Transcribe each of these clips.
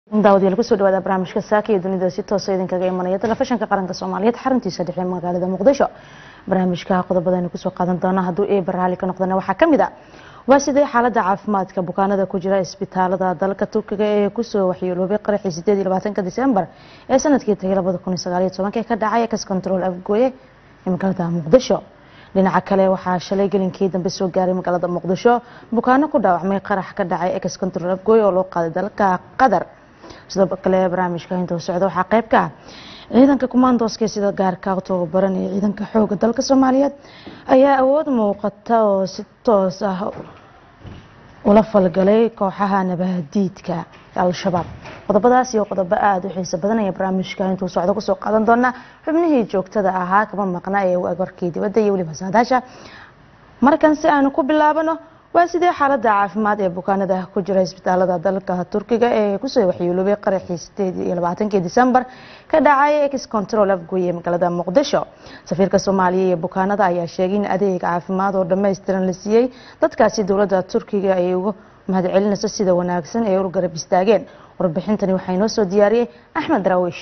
daawadayaal kusoo dhawaada barnaamijka saaka iyo dunida si toosa idinkaga imanaya telefishinka qaranka soomaaliyeed xaruntiisa dhexe magaalada muqdisho barnaamijka qodobadaynu kusoo qaadan doona hadduu eber raali ka noqdana waxaa kamid a waa sidee xaalada caafimaadka bukaanada ku jira isbitaalada dalka turkiga ee kusoo waxyeeloobay qaraxii sideed iyo labaatanka disembar ee sanadkii tagay labada kun iyo sagaal iyo tobanka ka dhacay ex control afgooye ee magaalada muqdisho dhinaca kale waxaa shalay gelinkii dambe soo gaaray magaalada muqdisho bukaano ku dhaawacmay qarax ka dhacay ex control afgooye oo loo qaaday dalka qatar sidoo kale barnaamijka intuu socda waxaa qayb ka ah ciidanka kumaandooska sida gaarka tababaran ee ciidanka xooga dalka soomaaliyeed ayaa awood muuqata oo si toos ah ula falgalay kooxaha nabahadiidka al-shabaab qodobadaas iyo qodobo aada u xiiso badan ayaa barnaamijka intuu socdo kusoo qaadan doonaa xubnihii joogtada ahaa kama maqna ee warkii dibadda iyo weliba saadaasha markan si aanu ku bilaabano waa sidee xaalada caafimaad ee bukaanada ku jira isbitaalada dalka turkiga ee kusoo waxyeeloobay qaraxii sideed iyo labaatankii disembar ka dhacay ex control afgooye magaalada muqdisho safiirka soomaaliya iyo bukaanada ayaa sheegay in adeeg caafimaad oo dhammaystiran la siiyey dadkaasi dowladda turkiga ay uga mahadcelinayso sida wanaagsan ee u garab istaageen warbixintani waxaa inoo soo diyaariyey axmed daraawiish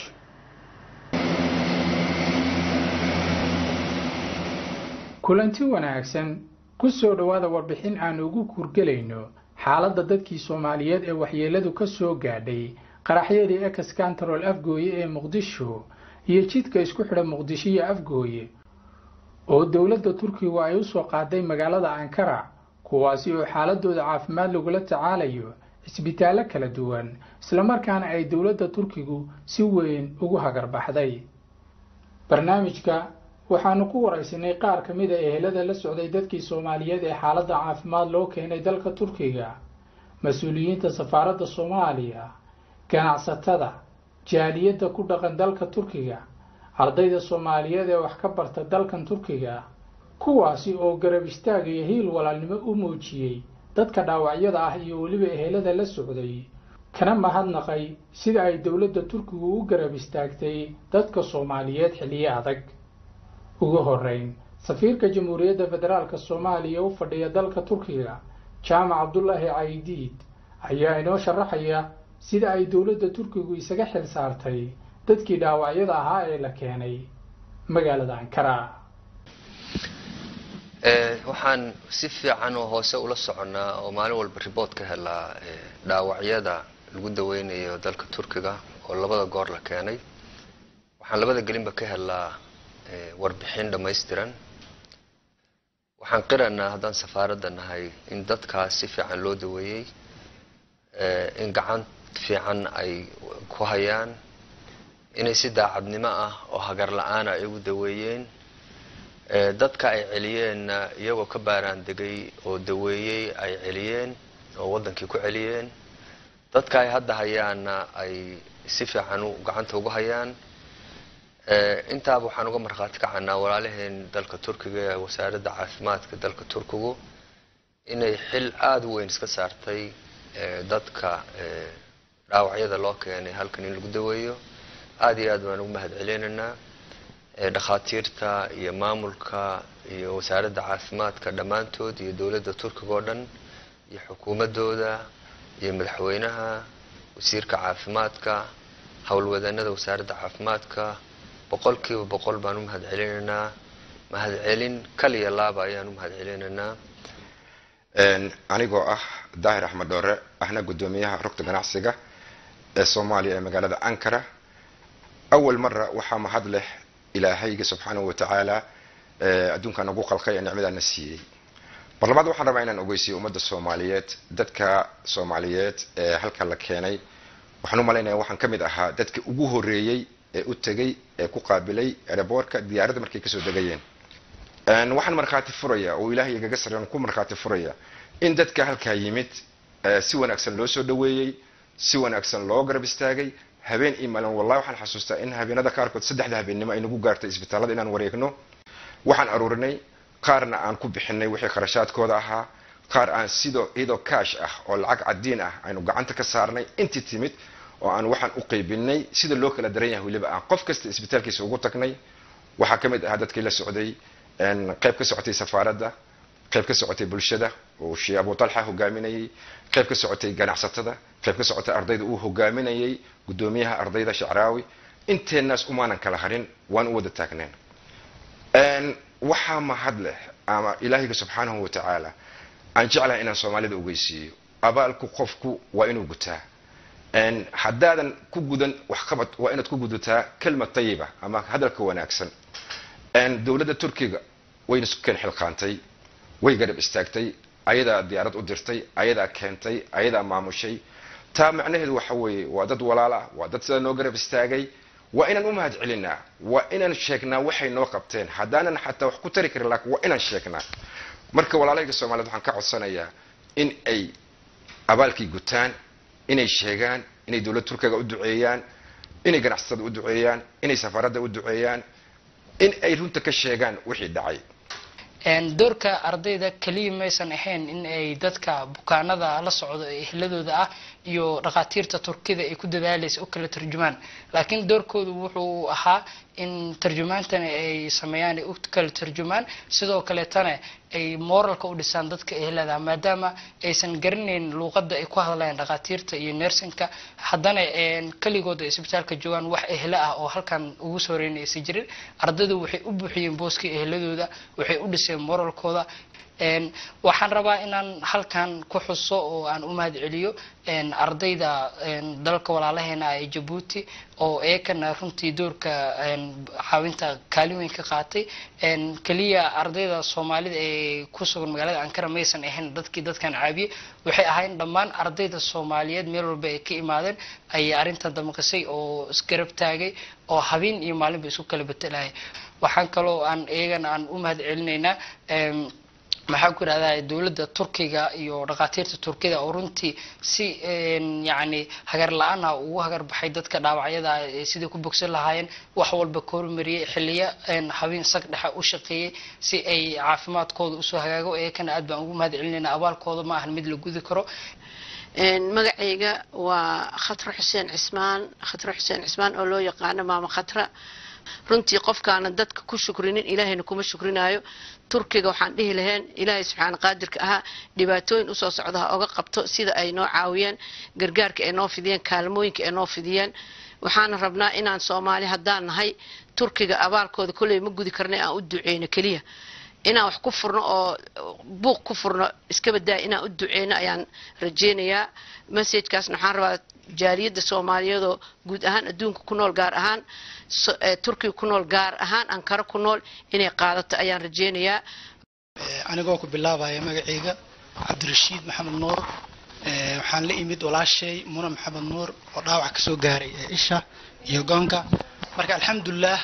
kulanti wanaagsan ku soo dhowaada warbixin aan ugu kurgelayno xaaladda dadkii soomaaliyeed ee waxyeeladu ka soo gaadhay qaraxyadii ex control afgooye ee muqdisho iyo jidka isku xidha muqdisho iyo afgooye oo dowladda turkigu ay usoo qaaday magaalada ankara kuwaasi oo xaaladooda caafimaad lagula tacaalayo cisbitaallo kala duwan islamarkaana ay dowladda turkigu si weyn ugu hagarbaxday barnaamijka waxaanu ku waraysanay qaar ka mid a ehelada la socday dadkii soomaaliyeed ee xaaladda caafimaad loo keenay dalka turkiga mas-uuliyiinta safaaradda soomaaliya ganacsatada jaaliyadda ku dhaqan dalka turkiga ardayda soomaaliyeed ee wax ka barta dalkan turkiga kuwaasi oo garab istaag iyo hiil walaalnimo u muujiyey dadka dhaawacyada ah iyo weliba ehelada la socday kana mahadnaqay sida ay dowladda turkigu u garab istaagtay dadka soomaaliyeed xilliyo adag ugu horeyn safiirka jamhuuriyadda federaalka soomaaliya u fadhiya dalka turkiga jaamac cabdulaahi caydiid ayaa inoo sharaxaya sida ay dowladda turkigu isaga xil saartay dadkii dhaawacyada ahaa ee la keenay magaalada ankara waxaan si fiican oo hoose ula soconnaa oo maalin walba riboort ka helaa dhaawacyada lagu daweynayo dalka turkiga oo labada goor la keenay waxaan labada gelinba ka helaa warbixin dhammaystiran waxaan qiranaa haddaan safaaradda nahay in dadkaas si fiican loo daweeyey in gacan fiican ay ku hayaan inay si daacadnimo ah oo hagar la-aan ay ugu daweeyeen dadka ay celiyeenna iyagoo ka baaraan degay oo daweeyey ay celiyeen oo waddankii ku celiyeen dadka ay hadda hayaanna ay si fiican gacanta ugu hayaan intaaba waxaan uga markhaati kacanaa walaalaheen dalka turkiga ee wasaaradda caafimaadka dalka turkigu inay xil aada u weyn iska saartay dadka dhaawacyada loo keenay halkan in lagu daweeyo aada iyo aad baan ugu mahad celinaynaa dhakhaatiirta iyo maamulka iyo wasaaradda caafimaadka dhammaantood iyo dowladda turkiga oo dhan iyo xukuumadooda iyo madaxweynaha wasiirka caafimaadka howlwadanada wasaaradda caafimaadka boqolkiiba boqol baan u mahad celinaynaa mahadcelin kaliya laaba ayaan u mahad celinaynaa anigoo ah daahir axmed dhoore ahna guddoomiyaha rugta ganacsiga ee soomaaliya ee magaalada ankara awal mara waxaa mahad leh ilaahayga subxaanahu watacaala adduunka nagu qalqay ee nicmadaana siiyey mar labaad waxaan rabaa inaan ogeysiyo ummadda soomaaliyeed dadka soomaaliyeed ee halka la keenay waxaan u malaynaya waxaan ka mid ahaa dadka ugu horeeyey ee u tegay ee ku qaabilay ereboorka diyaaradda markay kasoo degayeen waxaan markhaati furaya oo ilaahay igaga sarrean ku markhaati furaya in dadka halkaa yimid si wanaagsan loo soo dhaweeyey si wanaagsan loo garab istaagay habeen iyo maalin wallahi waxaan xasuustaa in habeenada qaarkood saddexda habeennimo ay nagu gaartay isbitaallada inaan wareegno waxaan aruurinay qaarna aan ku bixinay wixii kharashaadkooda ahaa qaar aan sidoo iyadoo kaash ah oo lacag cadiin ah aynu gacanta ka saarnay intii timid oo aan waxaan u qaybinay sida loo kala daran yahay weliba aan qof kasta isbitaalkiisa ugu tagnay waxaa ka mid ahaa dadkii la socday qayb ka socotay safaaradda qayb ka socotay bulshada oo sheekh abu talxa hogaaminayay qayb ka socotay ganacsatada qayb ka socotay ardayda uu hogaaminayay guddoomiyaha ardayda shacraawi inteenaas umaanan kala harin waan u wada taagneen waxaa mahad leh ama ilaahayga subxaanahu wa tacaala aan jeclahay inaan soomaalida ogeysiiyo abaalku qofku waa inuu gutaa haddaadan ku gudan waxqabad waa inaad ku gudataa kelmad tayiba ama hadalka wanaagsan dowladda turkiga wayna sukeen xilqaantay way garab istaagtay ayadaa diyaarad u dirtay ayadaa keentay ayadaa maamushay taa macnaheedu waxa weeye waa dad walaala waa dad sidaa noo garab istaagay waa inaan u mahad celinaa waa inaan sheegnaa waxay noo qabteen haddaanan xataa wax ku tari karin laakiin waa inaan sheegnaa marka walaalayga soomaaliyed waxaan ka codsanayaa in ay abaalkii gutaan inay sheegaan inay dowladda turkiga u duceeyaan inay ganacsatada u duceeyaan inay safaaradda u duceeyaan in ay runta ka sheegaan wixii dhacay doorka ardayda keliya maysan ahayn in ay dadka bukaanada la socdo ee ehladooda ah iyo dhakhaatiirta turkida ay ku dadaalaysa u kala tarjumaan laakiin doorkoodu wuxuu ahaa in tarjumaantana ay sameeyaan ay u kala tarjumaan sidoo kaleetana ay moralka u dhisaan dadka ehlada maadaama aysan garanayn luuqada ay ku hadlayaan dhakhaatiirta iyo nersinka haddana keligooda ay isbitaalka joogaan wax ehla ah oo halkan ugu soo horeynay aysan jirin ardaydu waxay u buuxiyeen booskii ehladooda waxay u dhiseen moralkooda waxaan rabaa inaan halkan ku xuso oo aan u mahad celiyo ardayda dalka walaalaheena ee jabuuti oo eekana runtii doorka caawinta kaalin weyn ka qaatay keliya ardayda soomaalida ee ku sugan magaalada ankara maysan ahayn dadkii dadkan caabiyey waxay ahayn dhammaan ardayda soomaaliyeed meel walba ay ka imaadeen ayay arrintan damaqisay oo isgarab taagay oo habeen iyo maalinba isku kala betelaya waxaan kaloo aan iyagana aan u mahad celinaynaa maxaan ku irahdaa dowladda turkiga iyo dhakhaatiirta turkida oo runtii si yacni hagar la-aan ah ugu hagar baxay dadka dhaawacyada sidai ku bogsan lahaayeen wax walba ka hormariyey xiliyo habeen sag dhexa u shaqeeyey si ay caafimaadkooda usoo hagaago eekana aad baan ugu mahad celinayna abaalkooda ma ahan mid la gudi karo magacayga waa khatra xuseen cismaan khatra xuseen cismaan oo loo yaqaano maama khatra runtii qofkaana dadka ku shukrinin ilaahayna kuma shukrinaayo turkiga waxaan dhihi lahayn ilaahay subxaana qaadirka ahaa dhibaatooyin usoo socda ha oga qabto sida ay noo caawiyeen gargaarka ay noo fidiyeen kaalmooyinka ay noo fidiyeen waxaana rabnaa inaan soomaali haddaan nahay turkiga abaalkooda kolley ma gudi karna aan u duceyno keliya inaan wax ku furno oo buuq ku furno iska badaaya inaan u duceyno ayaan rajeynayaa messajkaasna waxaan rabaa jaaliyadda soomaaliyeedoo guud ahaan adduunka ku nool gaar ahaan turkiga ku nool gaar ahaan ankara ku nool inay qaadato ayaan rajeynayaa anigoo ku bilaabaya magacayga cabdirashiid maxamed nuur waxaan la imid walaashay muna maxamed nuur oo dhaawac kasoo gaaray isha iyo goonka marka alxamdulilah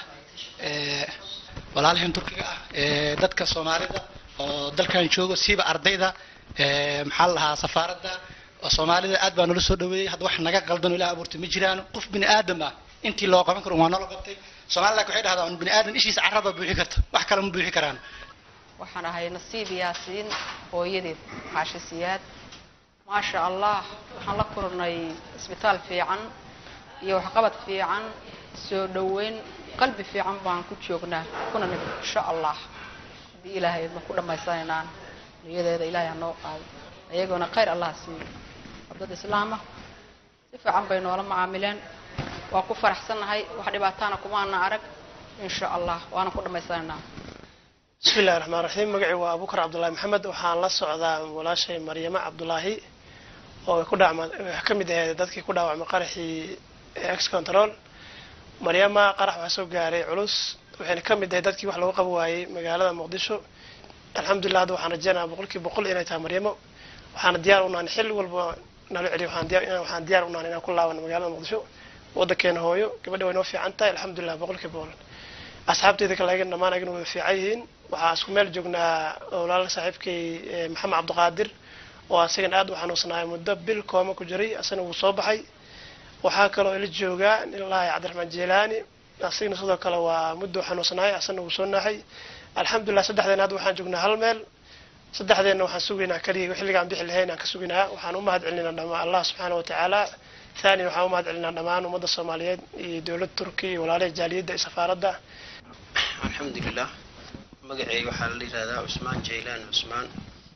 walaalahan turkiga ah dadka soomaalida oo dalkan joogo siiba ardayda maxaa la lahaa safaaradda soomaalida aad baa nala soo dhaweeyey hadda wax naga qaldan ilaah abuurtay ma jiraan qof bini aadam ah intii loo qaban karo waa nala qabtay soomaalida waxay dhahdaa un bini aadam ishiisa carrada buuxi karta wax kale ma buuxi karaan waxaan ahay nasiib yaasiin hooyadeed xaashi siyaad maasha allah waxaan la kulannay isbitaal fiican iyo waxqabad fiican soo dhoweyn qalbi fiican baan ku joognaa kuna nimid insha allah haddii ilaahay ma ku dhammaysanaynaan niyadeeda ilaahay ha noo qaado ayagoona khayr allah siiyo dad islaama si fiican bay noola macaamileen waa ku faraxsannahay wax dhibaataana kumaana arag insha allah waana ku dhammaysanaynaa bismi illahi raxmaan raxiim magacii waa abukar cabdullaahi maxamed waxaan la socdaa walaashay maryamo cabdulaahi oo ay ku dhacma ka mid ahayd dadkii ku dhaawacmay qaraxii ex control maryama qarax waxaa soo gaaray culus waxayna ka mid ahayd dadkii wax lagu qabi waayey magaalada muqdisho alxamdulilah hadda waxaan rajeynayaa boqolkii boqol inay tahay maryamo waxaana diyaar u nahay xilli walba nala celiyo waxaan diyaar waxaan diyaar u nahay inaan ku laabano magaalada muqdisho waddankeena hooyo gabadha way noo fiican tahay alxamdulilah boqolkii boqol asxaabteyda kale ayagana dhammaan ayagana way fiican yihiin waxaa isku meel joognaa walaal saaxiibkay maxamed cabdiqaadir oo asagana aad u xanuunsanaaya muddo bil kooma ku jiray asagana wuu soo baxay waxaa kaloo ila joogaa ilaahay cabdiraxmaan jeelaani asagana sidoo kale waa muddo xanuunsanaay asagana wuu soo naaxay alxamdulilah saddexdeena hadda waxaan joognaa hal meel saddexdeenna waxaan sugaynaa kaliya xilligaan bixi lahayn aan ka sugaynaa waxaan u mahad celinaa dhamaan allah subxaana wa tacaala thaniyan waxaan u mahad celinaa dhammaan ummadda soomaaliyeed iyo dowladda turkiya iyo walaalaha jaaliyadda iyo safaaradda alxamdulilah magaceyga waxaa la yihahdaa cusmaan jaylaan cusmaan waxaan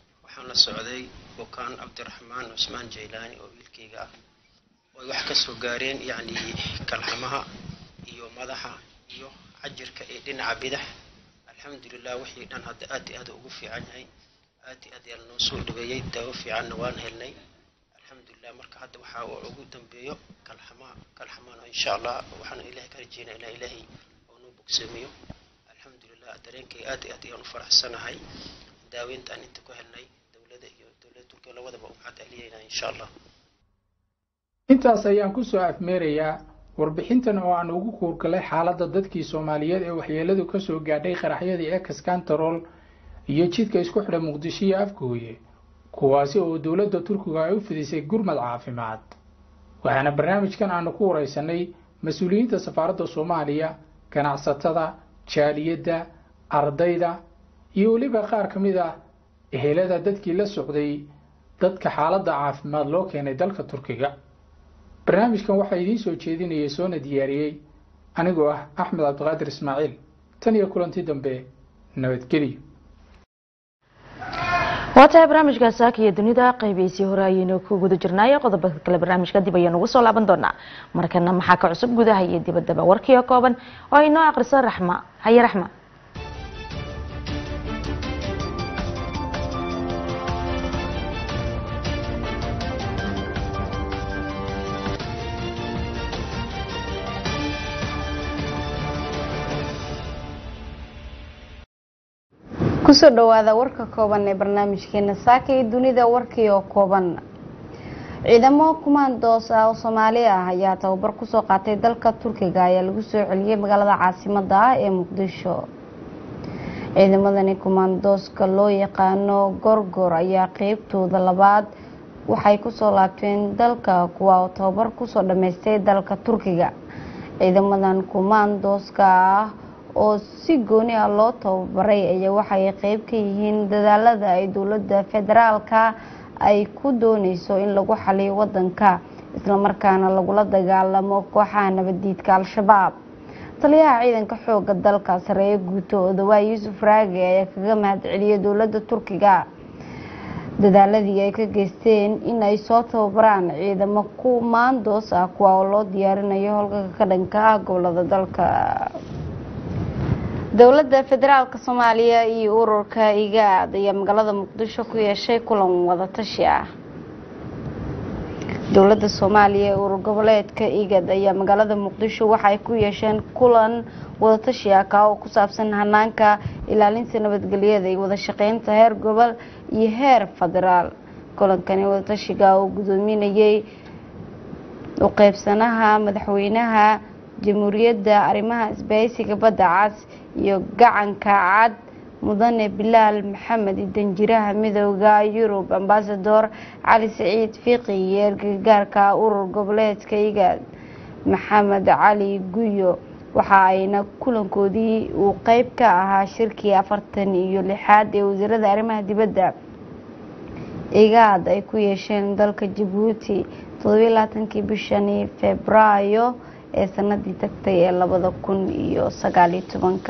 la socday bukaan cabdiraxmaan cusmaan jaylaani oo wiilkayga ah oo ay wax ka soo gaareen yacni kalxamaha iyo madaxa iyo cajirka ee dhinaca bidax alxamdulilah wixii dhan hadda aad iyo aad ugu fiican yahay aad iyo aad ayaa lanoo soo dhaweeyey daawo fiicanna waan helnay alxamdulilah marka hadda waxaa uu ugu dambeeyo kalxamaha kalxamana insha allah waxaan ilahay ka rajeynaa ilaa ilaahay oo noo bogseemiyo alxamdulilah dareenkay aad iyo aad ayaan u faraxsanahay daaweyntaan inta ku helnay dowladda iyo dowladda turkiya labadaba u maxad celiyeynaa insha allah intaas ayaan ku soo afmeerayaa warbixintan oo aan ugu kuurgalay xaaladda dadkii soomaaliyeed ee waxyeeladu ka soo gaadhay qaraxyadii ex kantarool iyo jidka isku xidha muqdisho iyo afgooye kuwaasi oo dowladda turkiga ay u fidisay gurmad caafimaad waxaana barnaamijkan aanu ku waraysanay mas-uuliyiinta safaaradda soomaaliya ganacsatada jaaliyadda ardayda iyo weliba qaar ka mid ah ehelada dadkii la socday dadka xaaladda caafimaad loo keenay dalka turkiga barnaamijkan waxaa idiin soo jeedinaya soona diyaariyey anigoo ah axmed cabdiqaadir ismaaciil tan iyo kulanti dambe nabadgelyo waa tahay barnaamijka saaka iyo dunida qaybihiisii hore ayaynu ku guda jirnaaye qodoba kale barnaamijka dib ayaynu ugu soo laaban doonaa markana maxaa ka cusub gudaha iyo dibaddaba warkii oo kooban oo ay noo aqrisa raxma haye raxma kusoo dhawaada warka kooban ee barnaamijkeena saaka iyo dunida warkii oo kooban ciidamo kumaandoos ah oo soomaali ah ayaa tababar kusoo qaatay dalka turkiga ayaa lagu soo celiyey magaalada caasimada ah ee muqdisho ciidamadani kumaandooska loo yaqaano gorgor ayaa qeybtooda labaad waxay kusoo laabteen dalka kuwa oo tababar kusoo dhameystay dalka turkiga ciidamadan kumaandooska ah oo si gooni ah loo tababaray ayaa waxay qeyb ka yihiin dadaalada ay dowladda federaalka ay ku dooneyso in lagu xaliyo wadanka islamarkaana lagula dagaalamo kooxaha nabadiidka al-shabaab taliyaha ciidanka xooga dalka sareeye guuto odawaa yuusuf raage ayaa kaga mahad celiyay dowladda turkiga dadaaladii ay ka geysteen in ay soo tababaraan ciidamo kumaandoos ah kuwa oo loo diyaarinayo howlgalka ka dhanka ah gobolada dalka dowladda federaalka soomaaliya iyo ururka igaad ayaa magaalada muqdisho ku yeeshay kulan wadatashi ah dowladda soomaaliya ee urur goboleedka igad ayaa magaalada muqdisho waxay ku yeesheen kulan wadatashi ah kaa oo ku saabsan hanaanka ilaalinta nabadgelyada iyo wada shaqeynta heer gobol iyo heer federaal kulankani wadatashiga oo gudoominayay u qeybsanaha madaxweynaha jamhuuriyadda arrimaha isbahaysiga badda cas iyo gacanka cad mudane bilaal maxamed danjiraha midooda yurub ambasador cali saciid fiiqi iyo ergagaarka urur goboleedka igaad maxamed cali guyo waxa ayna kulankoodii uu qeyb ka ahaa shirkii afartan iyo lixaad ee wasiirada arrimaha dibadda igaad ay ku yeesheen dalka jabuuti toddobiyi labaatankii bishani febraayo ee sanadii tagtay ee labada kun iyo sagaaliyo tobanka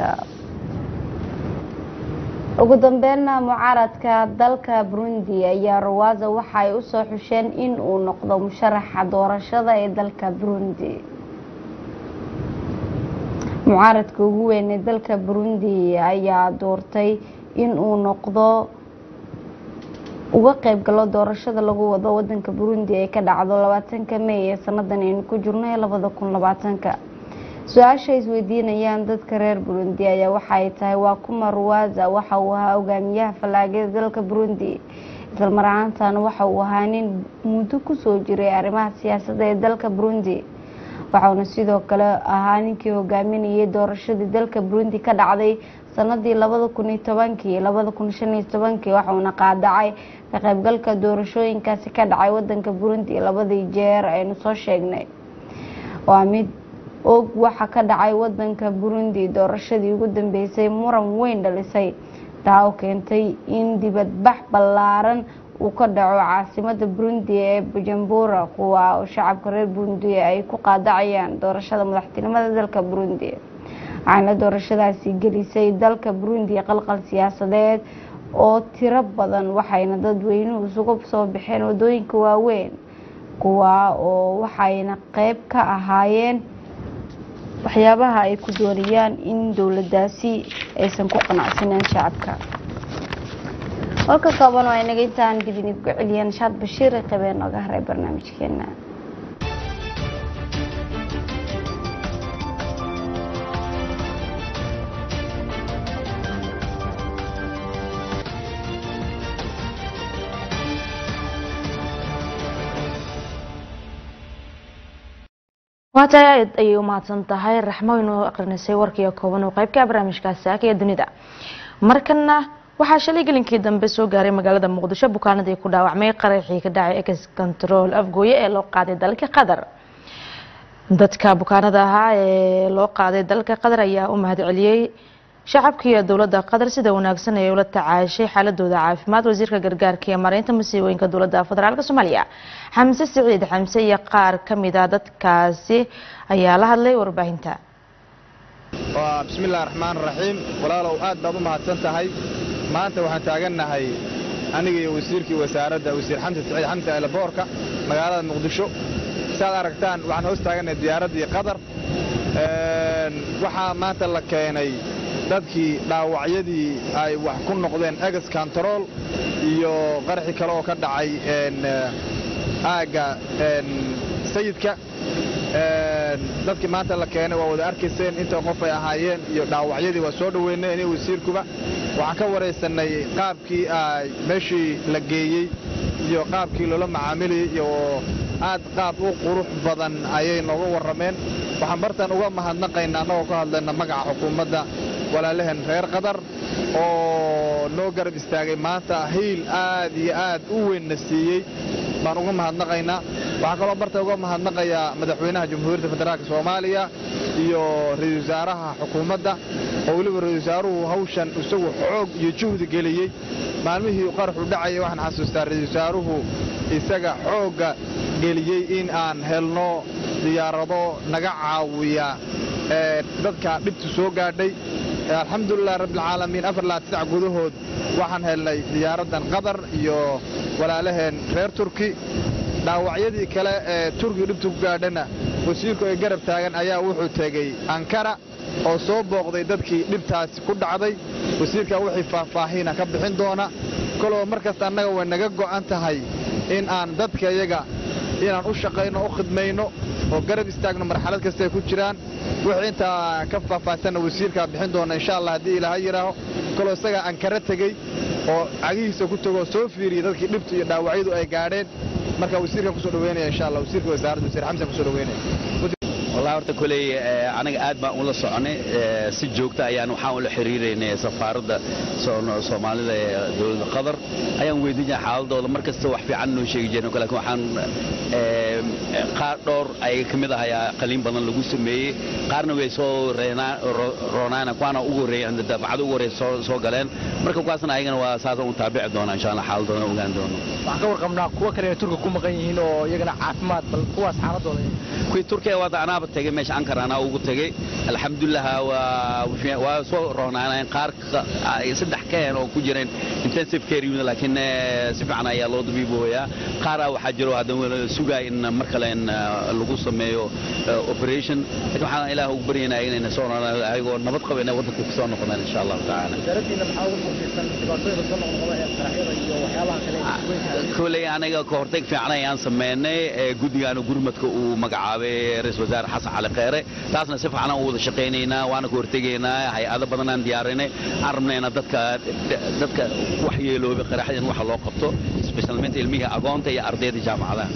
ugu dambeynna mucaaradka dalka burundi ayaa rawaza waxa ay usoo xusheen in uu noqdo musharaxa doorashada ee dalka burundi mucaaradka ugu weyn ee dalka burundi ayaa doortay in uu noqdo uga qeyb galo doorashada lagu wado wadanka burundi ee ka dhacdo labaatanka may ee sanadan aynu ku jirno ee labada kun labaatanka su-aasha isweydiinayaan dadka reer burundi ayaa waxaay tahay waa kuma ruwaza waxa uu ahaa hogaamiyaha fallaagada dalka burundi islamar ahaantana waxa uu ahaa nin muddo kusoo jiray arrimaha siyaasadda ee dalka burundi waxauna sidoo kale ahaa ninkii hogaaminayay doorashadii dalka burundi ka dhacday sanadii labada kun iyo tobankii labada kun shan iyo tobankii waxauna qaadacay ka qaybgalka doorashooyinkaasi ka dhacay wadanka burundi labadii jeer aynu soo sheegnay waa mid og waxa ka dhacay wadanka burundi doorashadii ugu dambeysay muran weyn dhalisay taa oo keentay in dibadbax ballaaran uu ka dhaco caasimada burundi ee bujumbura kuwa oo shacabka reer burundi ay ku qaadacayaan doorashada madaxtinimada dalka burundi waxaana doorashadaasi gelisay dalka burundi qalqal siyaasadeed oo tiro badan waxayna dadweynuhu isugu soo baxeen wadooyinka waaweyn kuwaa oo waxayna qeyb ka ahaayeen waxyaabaha ay ku doonayaan in dowladaasi aysan ku qanacsaneen shacabka warka kooban waa inaga intaan dib idinku celiyeen shaad bashiir ee qabeen nooga haray barnaamijkeena waa tahay aad ayay u mahadsan tahay raxmo inuu aqrinisay warkiiyo kooban oo qeybka barnaamijkaasi saaka ee dunida markana waxaa shalay gelinkii dambe soo gaaray magaalada muqdisho bukaanadii ku dhaawacmay qaraxii ka dhacay ex control afgooye ee loo qaaday dalka qatar dadka bukaanada ahaa ee loo qaaday dalka qatar ayaa u mahad celiyey shacabkiiyo dowladda qatar sida wanaagsan ay ula tacaashay xaaladooda caafimaad wasiirka gargaarka iyo mareynta masiibooyinka dowladda federaalk soomaaliya xamse siciid xamse iyo qaar kamida dadkaasi ayaa la hadlay warbaahinta bismillahi raxmaan raxiim walaalow aad baad u mahadsan tahay maanta waxaan taagannahay aniga iyo wasiirkii wasaaradda wasiir xamse siciid xamse eelaboorka magaalada muqdisho siaad aragtaan waxaan hoos taagannahay diyaaraddii qatar waxaa maanta la keenay dadkii dhaawacyadii ay wax ku noqdeen egas control iyo qaraxii kale oo ka dhacay aagga sayidka dadkii maanta la keenay waa wada arkayseen inta qof ay ahaayeen iyo dhaawacyadii waa soo dhoweynay aniga wasiirkuba waxaan ka waraysanay qaabkii ay meeshii la geeyey iyo qaabkii loola macaamilayay iyo aad qaab u qurux badan ayay nooga warrameen waxaan bartan uga mahadnaqaynaa annagoo ka hadlayna magaca xukuumadda walaalahan reer qatar oo noo garab istaagay maanta hiil aad iyo aad u weynna siiyey baan uga mahadnaqaynaa waxaa kaloo barta uga mahadnaqayaa madaxweynaha jamhuuriyadda federaalk soomaaliya iyo ra-isul wasaaraha xukuumadda oo weliba ra-isul wasaaruhu hawshan isagu xoog iyo juhdi geliyey maalmihii qaraxu dhacaya waxaan xasuustaa ra-isul wasaaruhu isaga xoogga geliyey in aan helno diyaarado naga caawiya dadka dhibtu soo gaadhay alxamdulilah rabbilcaalamiin afar labaatan sac gudahood waxaan helnay diyaaraddan qatar iyo walaalaheen reer turki dhaawacyadii kale ee turkiga dhibtu ku gaadhana wasiirku ay garab taagan ayaa wuxuu tegey ankara oo soo booqday dadkii dhibtaasi ku dhacday wasiirkaa wixii faahfaahiina ka bixin doona koloo mar kasta annaga way naga go'an tahay in aan dadka iyaga inaan u shaqayno u khidmayno oo garab istaagno marxalad kasta ay ku jiraan wixii intaa ka faahfaahsanna wasiirkaa bixin doona insha allah haddii ilaaha yidhaaho koloo isagaa ankara tegey oo cagihiisa ku tegoo soo fiiriyey dadkii dhibtu iyo dhaawacyadu ay gaadheen marka wasiirkan kusoo dhaweynaya insha allah wasiirka wasaaradda wasiir xamsan kusoo dhaweynaya wallahi horta koley aniga aad baan ula soconay si joogta ayaan waxaan ula xiriiraynay safaaradda soomaalida ee dowladda qatar ayaan weydiinaya xaaladooda mar kasta wax fiican noo sheegi jireen laakiin waxaan qaar dhowr ayaga ka mid ah ayaa qaliin badan lagu sameeyey qaarna way soo roonaan kuwaana ugu horreeyay daafacada ugu horreeya soo galeen marka kuwaasna ayagana waa saasaan u taabici doona insha allah xaaladooda ogaan doono waxaan ka warqabnaa kuwa kale ee turka ku maqan yihiin oo iyagana caafimaad bal kuwaas xaaladooda kuwii turkiya waada anaaba tegey meesha ankara anaa ugu tegey alxamdulilah waa soo roonaaneen qaar saddex ka heen oo ku jireen intensive care unit laakiin si fiican ayaa loo dabiibooyaa qaaraa waxaa jiro haddana sugaa in mar kale lagu sameeyo operation laakiin waxaan ilaah ugu baryaynaa inayna soo ayagoo nabad qaba inay waddanka ku soo noqdaan insha allahu tacaala koley aniga ka hortag fiican ayaan sameynay guddigaana gurmadka uu magacaabay ra-isul wasaare xasan cali kheyre taasna si fiican aan u wada shaqaynaynaa waana ka hortegaynaa hay-ado badan aan diyaarinay aan rabnayna dadka dadka wax yeeloobay qaraxdan waxa loo qabto specialmente ilmihii agoonta iyo ardayda jaamacadaha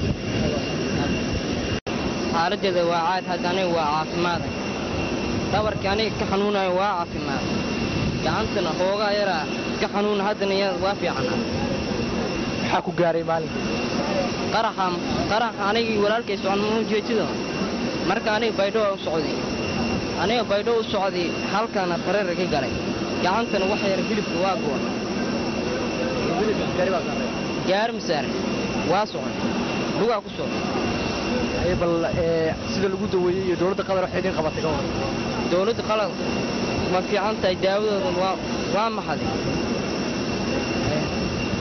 xaaladeeda waa caad hadda aniga waa caafimaad dhabarkii aniga ka xanuunayo waa caafimaad gacantana hoogaa yaraa ka xanuuna haddana waa fiicana maxaa ku gaaray maalinka qaraxa qaraxa anigii walaalkay socon ma ujeetido marka aniga baydho waa u socday aniga baydho u socday halkana bareera ka galay gacantana wax yar hilibka waa goon gaari masaare waa socon lugaa ku socday bal sida lagu daweeyey iyo dowladda qatar waxay idin qabatay ka hor dowladda qalad ma fiican tahay daawadooda waa waa maxaday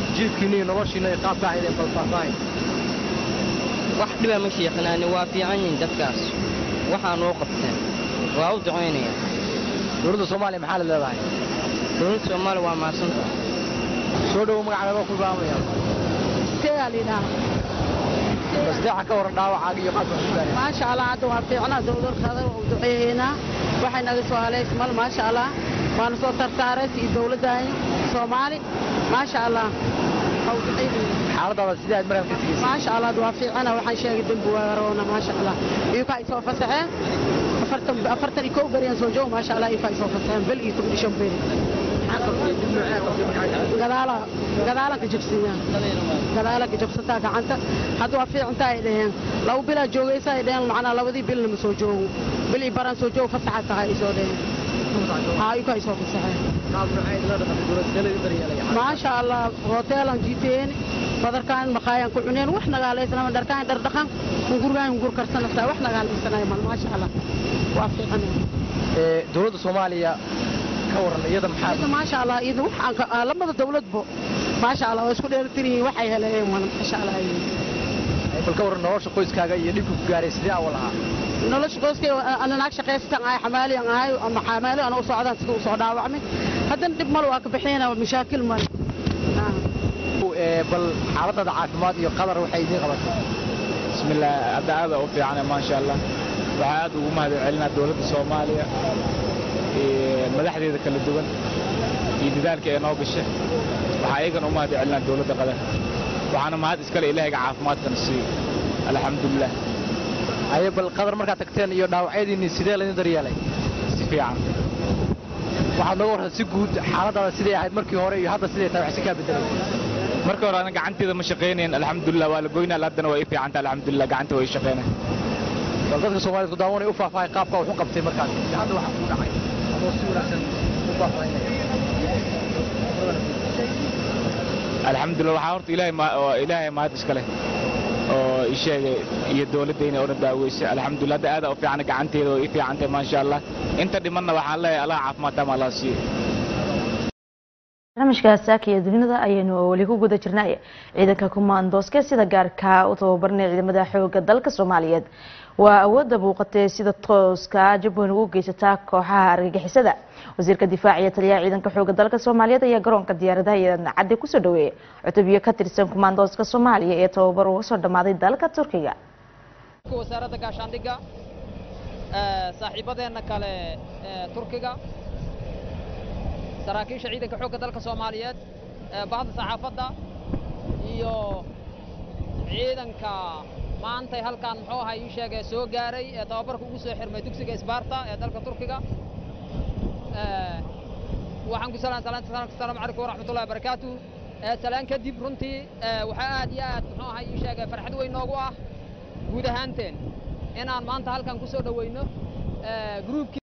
jiifkiina iyo noloshiina iyo qaabka ahaydeen balfaahfaahin wax dhiba ma sheekanaani waa fiican yihiin dadkaas waxaa noo qabteen waa u ducaynaya dowladda soomaaliya maxaa la leedahay dowladda soomaaliya waa mahadsanta soo dhowo magacaaga ku bilaabaya basdeexa ka waran dhaawacaaga iyo qaabka ku gaareen maasha allah hadda waa fiicnaa dowladkada u duceeyeynaa waxay naga soo haleys mal maasha allah waana soo tartaaraysa iyo dowladdaani soomaali maasha allah xaaladaada sidee aad markaa ka tegeysa maasha allah waa fiicana waxaan sheegay dembi waaroona maasha allah iyuka ay soo fasaxeen afartan afartan iyo kow beriyaan soo joogo maasha allah iyuka ay soo fasaxeen bel iyo toban iyo shan beri gadaala gadaalanka jabsiyaa gadaalanka jabsataa gacanta hadda waa fiicantaa ay dhaheen laba bilaa joogaysa ay dhaheen macnaa labadii bilna ma soo joogo bil iyo baraan soo joogo fasaxa tahay ay soo dhaheen haa iyuka ay soo fasaxeen maasha allah hoteelan jiiteeni badarkaan maqaayaan ku cuneen wax nagaalaysanama dharkaan dhardhaqan hungurgaan hungur karsanaysaa wax nagaalaysanaya mal maasha allah waa fiican dowladda soomaaliya ka waran iyada maxaa iyada maasha allah iyada wax aan ka- aa, lamada dowladba maasha allah waa isku dheelitiran yihiin waxay heleen wan maasha allah ay bal ka waran nolosha qoyskaaga iyo dhibka ku gaaray sidee awal ahaa nolosha qoyskay ana naag shaqaysatan ahay xamaaliyan ahay ama xamaali ana u socdaan sida u soo dhaawacmay haddana dhib mal waa ka bixiyana mashaakil mal Ee, bal xaaladaada caafimaad iyo qadar waxay idiin qabatay bismillaah hadda aada u fiicane maasha allah waxaa aad ugu mahad celinaa dowladda soomaaliya iyo madaxdeeda kala duwan iyo dadaalka ee noo gashay waxaa iyagana u mahad celinaa dowladda qatar waxaana mahad iskale ilaahayga caafimaadkana siiyo alxamdulilah haye bal qadar markaad tagteen iyo dhaawacyadiinni sidee laydin daryeelay si fiican waxaad nooga warran si guud xaaladaada sidee ahayd markii hore iyo hadda sidee tahay wax si kaa bedelay marka hore ana gacanteeda ma shaqaynayn alxamdulilah waa la goynaa haddana waa ii fiicanta alxamdulilah gacanta waa ii shaqaynay bal dadka soomaaliyed ku daawanay u faahfaahay qaabka wax u qabtay markaas iyo hadda waxa ku dhacay adoo si wanaagsan u faahfaahinaya alxamdulilah waxaa horta ilaahay ma- oo ilaahay mahad iska leh oo ii sheegay iyo dowladdayna oo dhan daaweysay alxamdulilah hadda aada u fiican gacanteeda oo ii fiicantay maasha allah inta dhimanna waxaan leeyahay allah caafimaad taama allah siiyo barnaamijka saaka iyo dunida ayaynu weli ku guda jirnay ciidanka kumaandooska sida gaarka u tababaranaya ciidamada xooga dalka soomaaliyeed waa awoodda muuqatee sida tooska jabweyn ugu geysataa kooxaha argagixisada wasiirka difaaca iyo taliyaha ciidanka xooga dalka soomaaliyeed ayaa garoonka diyaaradaha iyo cadde kusoo dhaweeyay cutubyo ka tirsan kumaandooska soomaaliya ee tababar uga soo dhammaaday dalka turkiga wasaaradda gaashaandhigga ee, saaxiibadeenna kale ee turkiga saraakiisha ciidanka xoogga dalka soomaaliyeed ee bahda saxaafadda iyo ciidanka maantay halkan muxuu ahaa ii sheegay soo gaaray ee tababarka ugu soo xirmay dugsiga isbaarta ee dalka turkiga Ee, waxaan ku salaan salaanta salaamka asalaamu calaykum waraxmatullahi wabarakaatu Ee, salaan kadib runtii ee, waxaa aad iyo aad muxuu ahaa ii sheegay farxad weyn noogu ah guud ahaanteen inaan maanta halkan ku soo dhoweyno ee, gruubkii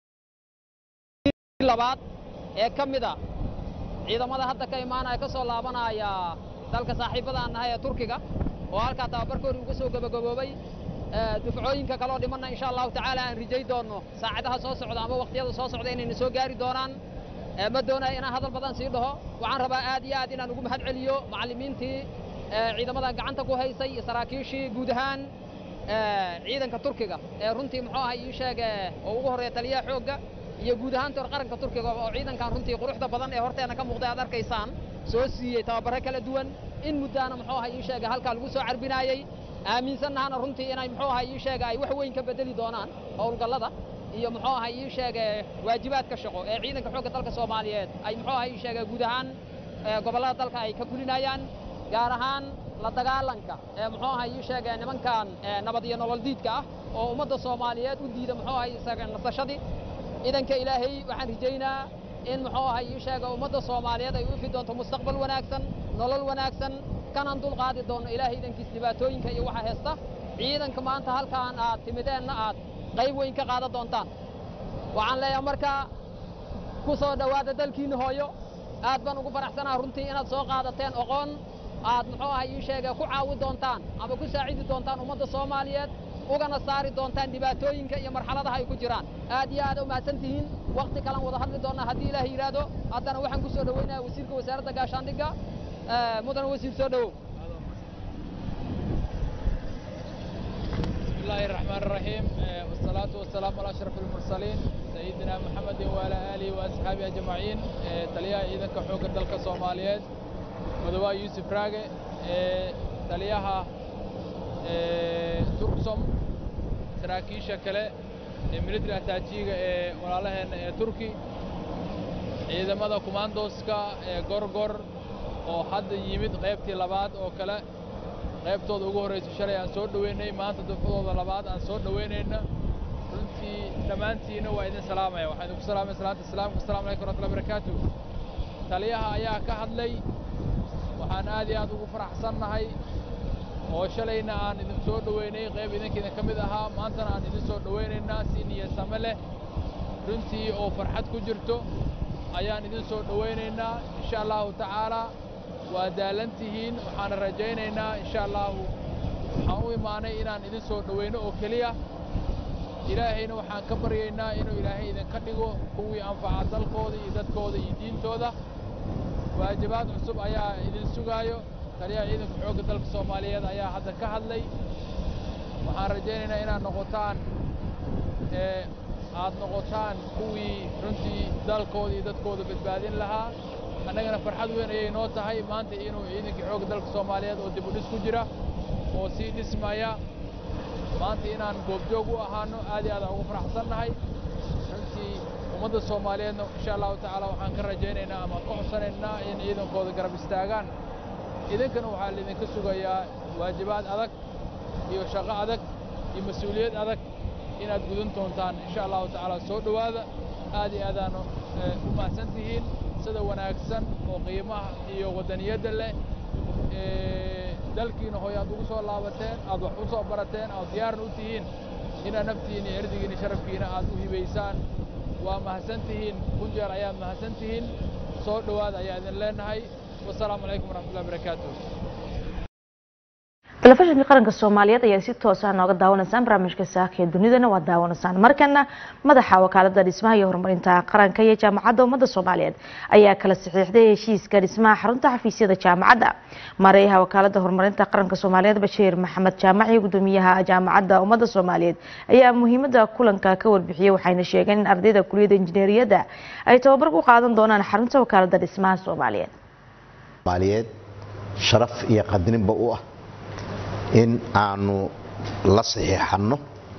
labaad ee ka mid a ciidamada hadda ka imaanaya ka soo laabanaya dalka saaxiibada aan nahay ee turkiga oo halkaa tababarkoodii uga soo gabagaboobay ee, dufcooyinka kaloo dhimanna insha allahu tacaala aan rijay doonno saacadaha soo socda ama waqtiyada soo socda inayna soo gaari doonaan Ee, ma doonayo inaan hadal badan sii dhaho waxaan rabaa aad iyo aad inaan ugu mahad celiyo macallimiintii ee, ciidamadan gacanta ku haysay iyo saraakiishii guud ahaan ee, ciidanka turkiga ee runtii muxuu ahay ii sheege oo ugu horreeya taliyaha xoogga iyo guud ahaan tor qaranka turkiga oo ciidankan runtii quruxda badan ee horteena ka muuqday aad arkaysaan soo siiyey tababaro kala duwan in muddaana muxuu ahay ii sheege halkaa lagu soo carbinaayey aaminsannahana runtii inay muxuu ahay ii sheege ay wax weyn ka bedeli doonaan howlgallada iyo muxuu ahay ii sheege waajibaadka shaqo ee ciidanka xoogga dalka soomaaliyeed ay muxuu ahay ii sheege guud ahaan ee gobollada dalka ay ka fulinayaan gaar ahaan la dagaalanka ee muxuu ahay ii sheege nimankan ee nabad iyo nolol diidka ah oo ummadda soomaaliyeed u diida muxuu ahay isaga nasashadii idanka ilaahay waxaan rajaynaa in muxuu ahay ii sheega ummadda soomaaliyeed ay u ifi doonto mustaqbal wanaagsan nolol wanaagsan kanaan dul qaadi doonno ilaahay idankiis dhibaatooyinka iyo waxa heesta ciidanka maanta halkaan aad timideenna aad qayb weyn ka qaadan doontaan waxaan leeyahay marka ku soo dhowaada dalkiinna hooyo aad baan ugu faraxsanaa runtii inaad soo qaadateen oqoon aad muxuu ahay ii sheega ku caawi doontaan ama ku saacidi doontaan ummadda soomaaliyeed ugana saari doontaan dhibaatooyinka iyo marxaladaha ay ku jiraan aad iyo aad u mahadsan tihiin waqti kalan wada hadli doonnaa haddii ilaahay yidhaahdo haddana waxaan ku soo dhoweynayaa wasiirka wasaaradda gaashaandhigga mudan wasiir soo dhowow بسم الله الرحمن الرحيم آه، والصلاة والسلام على أشرف المرسلين سيدنا محمد وعلى آله وأصحابه أجمعين آه، تليها إذا كحوك دلك الصوماليات مدواء يوسف راقي آه، تليها تركسوم saraakiisha kale ee military attaajiga ee walaalaheena ee turki ciidamada kumaandooska ee gorgor oo hadda yimid qaybtii labaad oo kale qaybtooda ugu horraysa shalay aan soo dhoweynay maanta dufcadooda labaad aan soo dhoweynayna runtii dhammaantiina waa idin salaamaya waxaan idinku salaamaya salaanta islaamka assalamu calaykum warahmatullahi barakaatu taliyaha ayaa ka hadlay waxaan aad iyo aad ugu faraxsannahay oo shalayna aan idin soo dhoweynay qayb idinka idin ka mid ahaa maantana aan idin soo dhoweynaynaa si niyasame leh runtii oo farxad ku jirto ayaan idin soo dhoweynaynaa insha allahu tacaalaa waa daalan tihiin waxaana rajaynaynaa insha allahu waxaan u imaanay inaan idin soo dhoweyno oo keliya ilaahayna waxaan ka baryaynaa inuu ilaahay idinka dhigo kuwii anfaca dalkooda iyo dadkooda iyo diintooda waajibaad cusub ayaa idin sugaayo taliyaha ciidanka xoogga dalka soomaaliyeed ayaa hadda ka hadlay waxaan rajaynaynaa inaad noqotaan ee aad noqotaan kuwii runtii dalkooda iyo dadkooda badbaadin lahaa annagana farxad weyn ayay noo tahay maanta inuu ciidankii xoogga dalka soomaaliyeed oo dib u dhis ku jira oo sii dhismaya maanta inaan goobjoog u ahaano aad iyo aad aan ugu faraxsannahay runtii ummadda soomaaliyeedna insha allahu tacaala waxaan ka rajaynaynaa ama ka codsanaynaa in ciidankooda garab istaagaan idinkana waxaa laidinka sugayaa waajibaad adag iyo shaqo adag iyo mas-uuliyad adag inaad gudan doontaan insha allahu tacaala soo dhowaada aad iyo aadaan u mahadsan tihiin sida wanaagsan oo qiimaha iyo waddaniyadda leh dalkiina hooy aad ugu soo laabateen aad wax u soo barateen aad diyaarna u tihiin inaad naftiina iyo erdigiina iyo sharafkiina aad u hibaysaan waa mahadsan tihiin kun jeer ayaad mahadsan tihiin soo dhowaada ayaa idin leenahay wasalaamu calaykum waraxmatullahi barakaatu telefishinka qaranka soomaaliyeed ayaa si toosa nooga daawanaysaan barnaamijka saaka ee dunidana waa daawanaysaan markana madaxa wakaalada dhismaha iyo horumarinta qaranka iyo jaamacadda ummadda soomaaliyeed ayaa kala saxiixday heshiiska dhismaha xarunta xafiisyada jaamacadda mareeyaha wakaalada horumarinta qaranka soomaaliyeed bashiir maxamed jaamac iyo gudoomiyaha jaamacadda ummadda soomaaliyeed ayaa muhiimada kulanka ka warbixiyey waxayna sheegeen in ardayda kuliyadda injineeriyadda ay tababar ku qaadan doonaan xarunta wakaalada dhismaha soomaaliyeed soomaaliyeed sharaf iyo qadninba u ah in aanu la saxiixanno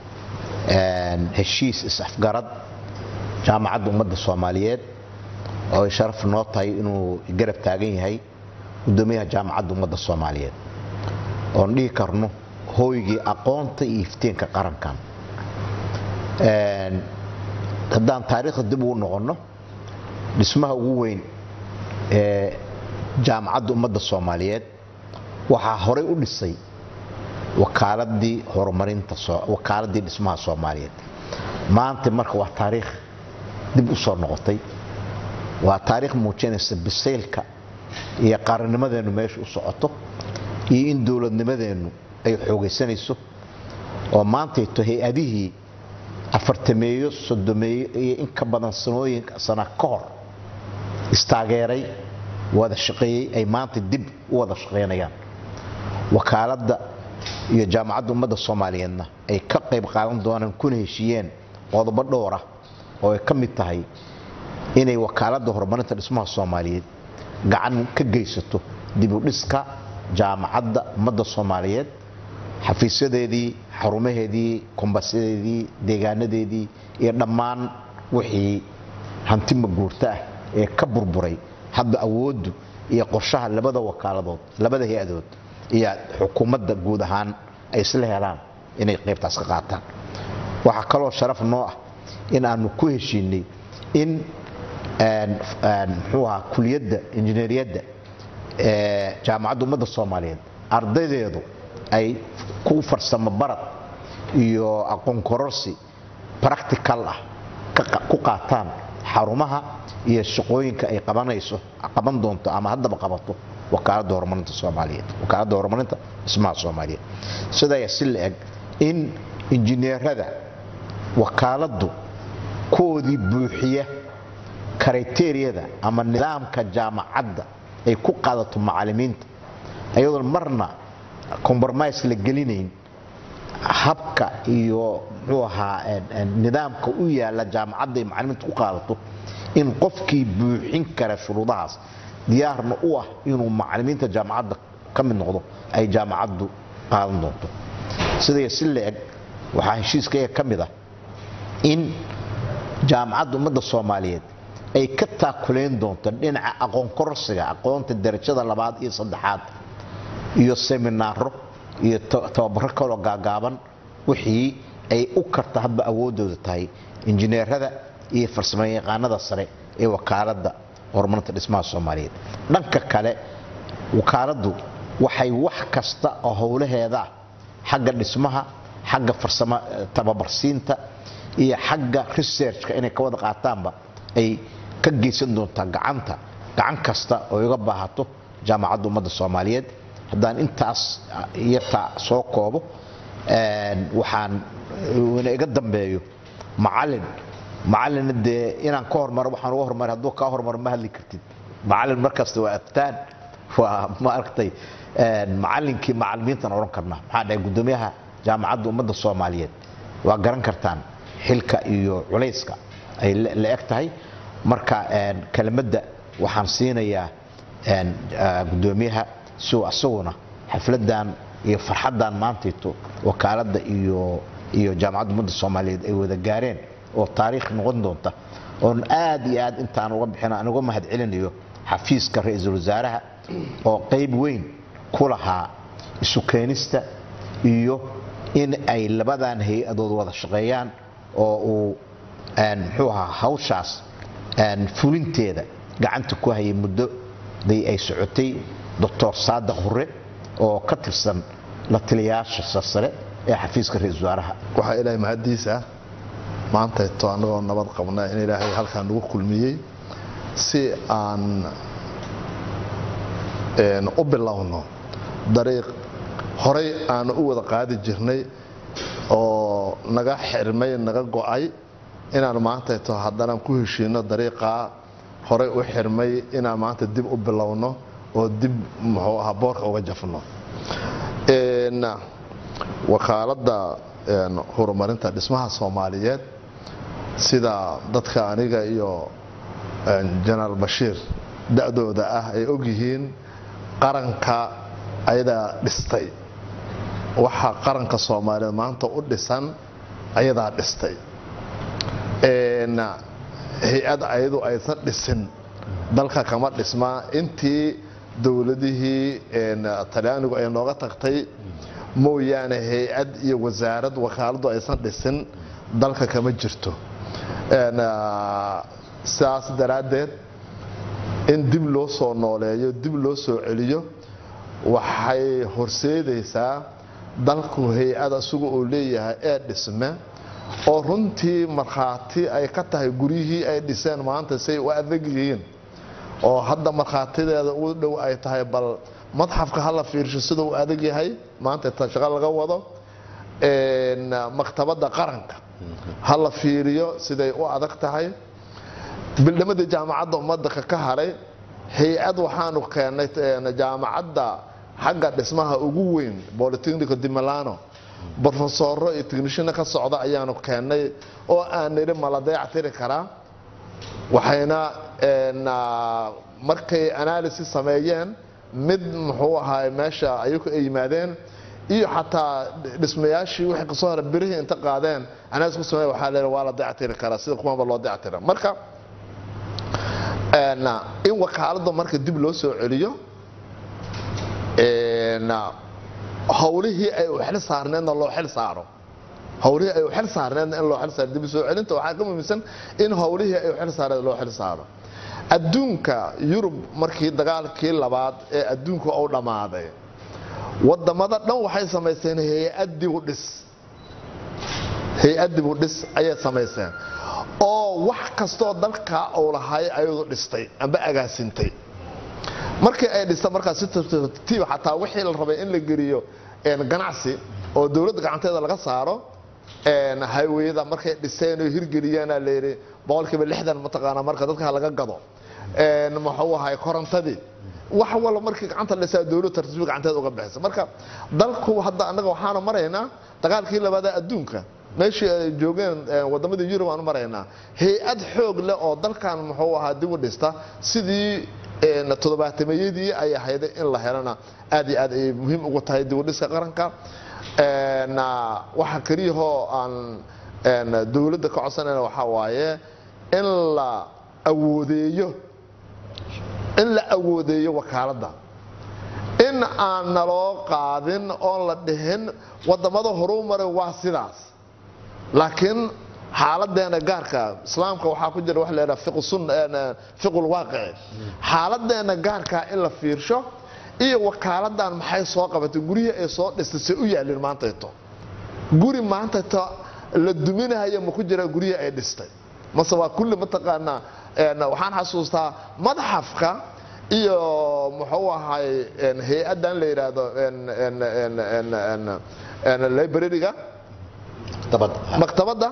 heshiis is-afgarad jaamacadda ummadda soomaaliyeed oo ay sharaf noo tahay inuu garab taagan yahay gudoomiyaha jaamacadda ummadda soomaaliyeed oon dhihi karno hooygii aqoonta iyo iftiinka qarankan haddaan taariikhda dib ugu noqonno dhismaha ugu weyn ee jaamacadda ummadda soomaaliyeed waxaa horay u dhisay wakaaladii horumarinta wakaaladii dhismaha soomaaliyeed maanta marka waa taariikh dib u soo noqotay waa taariikh muujinaysa bisaylka iyo qarannimadeennu meesha u socoto iyo in dowladnimadeennu ay xoogaysanayso oo maantayto hay-adihii afartameeyo sodomeeyo iyo in ka badan sanooyin sana ka hor istaageeray wada shaqeeyey ay maanta dib u wada shaqaynayaan wakaaladda iyo jaamacadda ummadda soomaaliyeedna ay ka qayb qaadan doonaan kuna heshiiyeen qodobo dhowra oo ay ka mid tahay inay wakaaladda horumarinta dhismaha soomaaliyeed gacan ka geysato dib u dhiska jaamacadda ummadda soomaaliyeed xafiisyadeedii xarumaheedii kombasyadeedii deegaanadeedii iyo dhammaan wixii hanti maguurta ah ee ka burburay hadda awooddu iyo qorshaha labada wakaaladood labada hay-adood iyo xukuumadda guud ahaan ay isla helaan inay qaybtaas ka qaataan waxaa kaloo sharaf noo ah in aanu ku heshiinay in muxuu ahaa kuliyadda injineeriyadda ee jaamacadda ummadda soomaaliyeed ardaydeedu ay ku farsamo barad iyo aqoon kororsi practical ah ku qaataan xarumaha iyo shaqooyinka ay qabanayso qaban doonto ama haddaba qabato wakaaladda horumarinta soomaaliyeed wakaaladda horumarinta dhismaha soomaaliyeed sidaa si la eg in injineerada wakaaladdu koodii buuxiya kriteriyada ama nidaamka jaamacadda ay ku qaadato macalimiinta iyadoon marna compromise la gelinayn habka iyo muxuu ahaa nidaamka u yaala jaamacadda ay macalimiinta ku qaadato in qofkii buuxin kara shuruudahaas diyaarna u ah inuu macalimiinta jaamacadda ka mid noqdo ay jaamacaddu qaadan doonto sidaya si la-eg waxaa heshiiskayga ka mid ah in jaamacadda ummadda soomaaliyeed ay ka taakulayn doonto dhinaca aqoon kororsiga aqoonta darajada labaad iyo saddexaad iyo seminaaro iyo tababaro kaloo gaagaaban wixii ay u karta hadba awooddooda tahay injineerada iyo farsamayaqaanada sare ee wakaaladda horumarinta dhismaha soomaaliyeed dhanka kale wakaaladdu waxay wax kasta oo howlaheeda xagga dhismaha xagga farsamo tababarsiinta iyo xagga researchka inay ka wada qaataanba ay ka geysan doontaa gacanta gacan kasta oo iga baahato jaamacadda ummadda soomaaliyeed haddaan intaas yartaa soo koobo waxaan ina iga dambeeyo macalin macalina dee inaan ka hormaro waxaan uga hormaray hadduu kaa hormaro ma hadli kartid macalin markasta waa aftaan waa maaragtay macalinkii macalimiintan odhan karnaa maxaa dhahay guddoomiyaha jaamacadda ummadda soomaaliyeed waa garan kartaan xilka iyo culayska ay la eg tahay marka kelimadda waxaan siinayaa guddoomiyaha si uu asaguna xafladan iyo farxaddan maantayto wakaaladda iyo iyo jaamacadda ummadda soomaaliyeed ay wada gaareen oo taariikh noqon doonta oon aad iyo aad intaan uga bixin aan uga mahad celinayo xafiiska ra-iisul wasaaraha oo qayb weyn ku lahaa isu keenista iyo in ay labadan hay-adood wada shaqeeyaan oo uu muxuu ahaa hawshaas fulinteeda gacanta ku hayay muddo day ay socotay doctor saadiq hure oo ka tirsan la taliyayaasha sarsare ee xafiiska ra-isul wasaaraha waxaa ilaahay mahaddiisa maantayto annagoo nabad qabna in ilaahay halkan nagu kulmiyey si aan u bilowno dariiq horay aanu u wada qaadi jirnay oo naga xirmay naga go'ay inaan maantayto haddanaan ku heshiino dariiqaa horay u xirmay inaan maanta dib u bilowno oo dib muxuu ahaa boorka uga jafno wakaaladda horumarinta dhismaha soomaaliyeed sida dadka aniga iyo jenaraal bashiir da-dooda ah ay ogyihiin qaranka ayadaa dhistay waxaa qaranka soomaaliyeed maanta u dhisan ayadaa dhistay hay-ad ayadu aysan dhisin dalka kama dhismaa intii dowladihii talyaanigu ay nooga tagtay mooyaane hay-ad iyo wasaarad wakaaladu aysan dhisin dalka kama jirto sidaas daraaddeed in dib loo soo nooleeyo dib loo soo celiyo waxay horseedaysaa dalku hay-ad isagu uu leeyahay ee dhisme oo runtii markhaati ay ka tahay guryihii ay dhiseen maanta say u adag yihiin oo hadda markhaatideeda ugu dhow ay tahay bal madxafka hala fiirsho sida uu adag yahay maanta ta shaqo laga wado maktabadda qaranka hala fiiriyo siday u adag tahay bildhamadii jaamacadda ummadda ka haray hay-ad waxaanu keennay jaamacadda xagga dhismaha ugu weyn bolitechnico di milano brofesoro iyo technishina ka socda ayaanu keennay oo aan nidhi mala dayac tiri karaa waxayna markay analysis sameeyeen mid muxuu ahaay meesha ayagu ay yimaadeen iyo xataa dhismayaashii wixii kasoo hara birihii inta qaadeen analysis ku sameeya waxaa leeyahay waa la dayac tiri karaa sida kuwanba loo dayac tira marka in wakaaladda marka dib loo soo celiyo howlihii ay u xil saarneedna loo xil saaro howlihii ay u xil saarneedna in loo xil saaro dib soo celinta waxaa ka muhiimsan in howlihii ay u xil saarneed loo xil saaro adduunka yurub markii dagaalkii labaad ee adduunka uu dhammaaday wadamada dhan waxay samaysteen hay-ad dibu dhis hay-ad dibu dhis ayay samaysteen oo wax kastoo dalka uu lahay ayadu dhistay amba agaasintay markii ay dhista markaas si tartiib xataa wixii la rabay in la geliyo ganacsi oo dowladda gacanteeda laga saaro hayweyada markay dhiseen oo hirgeliyeena layidhi boqolkiiba lixdan mataqaanaa marka dadka laga gado een, muxuu ahay korontadii wax walba markii gacanta la dhisaa dowlad tartiib gacanteed uga bixisa marka dalku hadda annaga waxaanu maraynaa dagaalkii labaada adduunka meeshii ay joogeen eh, wadamadii yurub aanu maraynaa hay-ad xoog leh oo dalkan muxuu ahaa dib u dhista sidii een, toddobaatameyadii ay ahayd in la helana aad iyo aad ay muhiim ugu tahay dib u dhiska qaranka een, ah, waxa keliyahoo aan een, dowladda ka codsanayna waxaa waaye in la awoodeeyo in la awoodeeyo wakaaladda in aan naloo qaadin oon la dhihin wadamada horuu maray waa sidaas laakiin xaaladeena gaarka islaamka waxaa ku jira wax la yidhaha fiqu sun fiqul waaqici xaaladeena gaarka in la fiirsho iyo wakaaladan maxay soo qabatay guryihii ay soo dhistay se u yaalin maantayto guri maantayto la duminahayo ma ku jira guryihii ay dhistay mase waa kulli mataqaanaa een, waxaan xasuustaa madxafka iyo muxuu ahay een, hay-adan la yidhaahdo een, een, een, een, een, een, library-ga maktabadda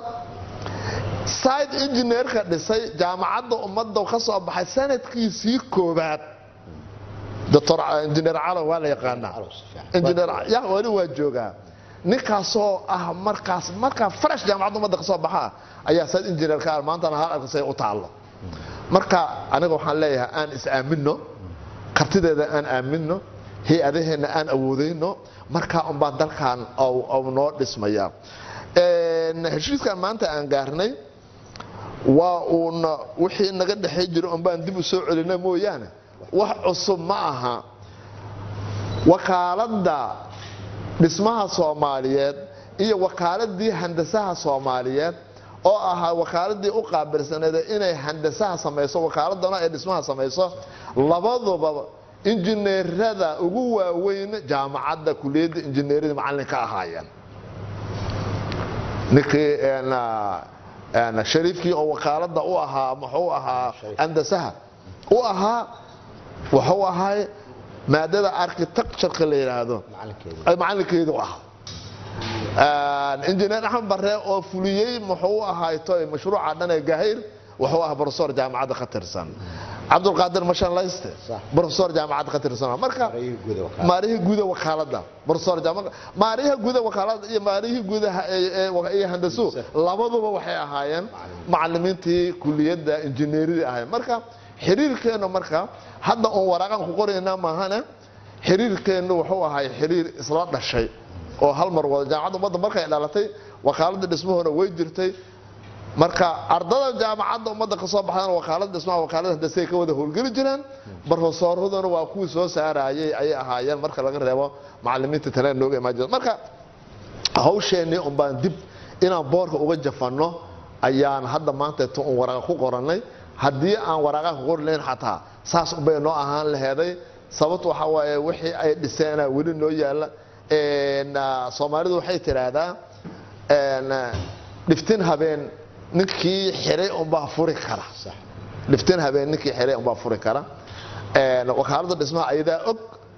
side engineerka dhisay jaamacadda ummadda ka soo baxay sanadkiisii koobaad doctor engineer calow waa la yaqaanaa engineer ya wali waa joogaa ninkaasoo ah markaas markaa fresh jaamacadda ummadda ka soo baxaa ayaa side engineer ka ah maantana hal arkasay u taallo marka aniga waxaan leeyahay aan is aamino kartideeda aan aamino hay-adaheenna aan awoodayno markaa unbaa dalkan au noo dhismaya Een, heshiiskan maanta aan gaarnay waa uun wixii naga dhexay jiro unbaan dib u soo celina mooyaane wax cusub ma aha wakaaladda dhismaha soomaaliyeed iyo wakaaladii handasaha soomaaliyeed oo ahaa wakaaladii u qaabilsaneed inay handasaha samayso wakaaladana ay dhismaha samayso labaduba injineerada ugu waaweyn jaamacadda kuliyadda injineerada macallin ka ahaayeen ninkii een, een, shariifkii oo wakaaladda u ahaa muxuu ahaa handasaha u ahaa wuxuu ahay maadada architectureka la yidhaahdo ay macalinkeedu ahaa injineer axmed bare oo fuliyey muxuu ahayto mashruuca dhan ee gahayr wuxuu ahaa profesor jaamacadda ka tirsan cabdulqaadir mashanlayste profesor jaamacadda ka tirsan marka maarihii guuda wakaaladda profesor jaamacadda maariha guuda wakaaladda iyo maarihii guudaha iyo handasu labaduba waxay ahaayeen macalimiintii kuliyadda injineeridii ahayd marka xiriirkeennu marka hadda uun waraaqan ku qoraynaa maahane xiriirkeennu wuxuu ahay xiriir isla dhashay oo hal mar wada jaamacadda ummadda markay dhalatay wakaaladda dhismahoona way jirtay marka ardada jaamacadda ummadda ka soo baxdana wakaalada dhismaha wakaalada handasay ka wada howlgeli jireen barofesoorraduna waa kuwii soo saarayay ayay ahaayeen marka laga reebo macalimiinta taleen nooga imaan jirta marka hawsheennii un baan dib inaan boorka uga jafanno ayaan hadda maanta tu un waraaqa ku qorannay haddii aan waraaqaha ku qori lahayn xataa saas unbay noo ahaan laheeday sababtu waxaa waaye wixii ay dhiseenaa weli noo yaalla soomaalidu waxay tidhaahdaa dhiftin habeen ninkii xiray unbaa furi kara dhiftin habeen ninkii xiray unbaa furi kara wakaalada dhismaha ayadaa og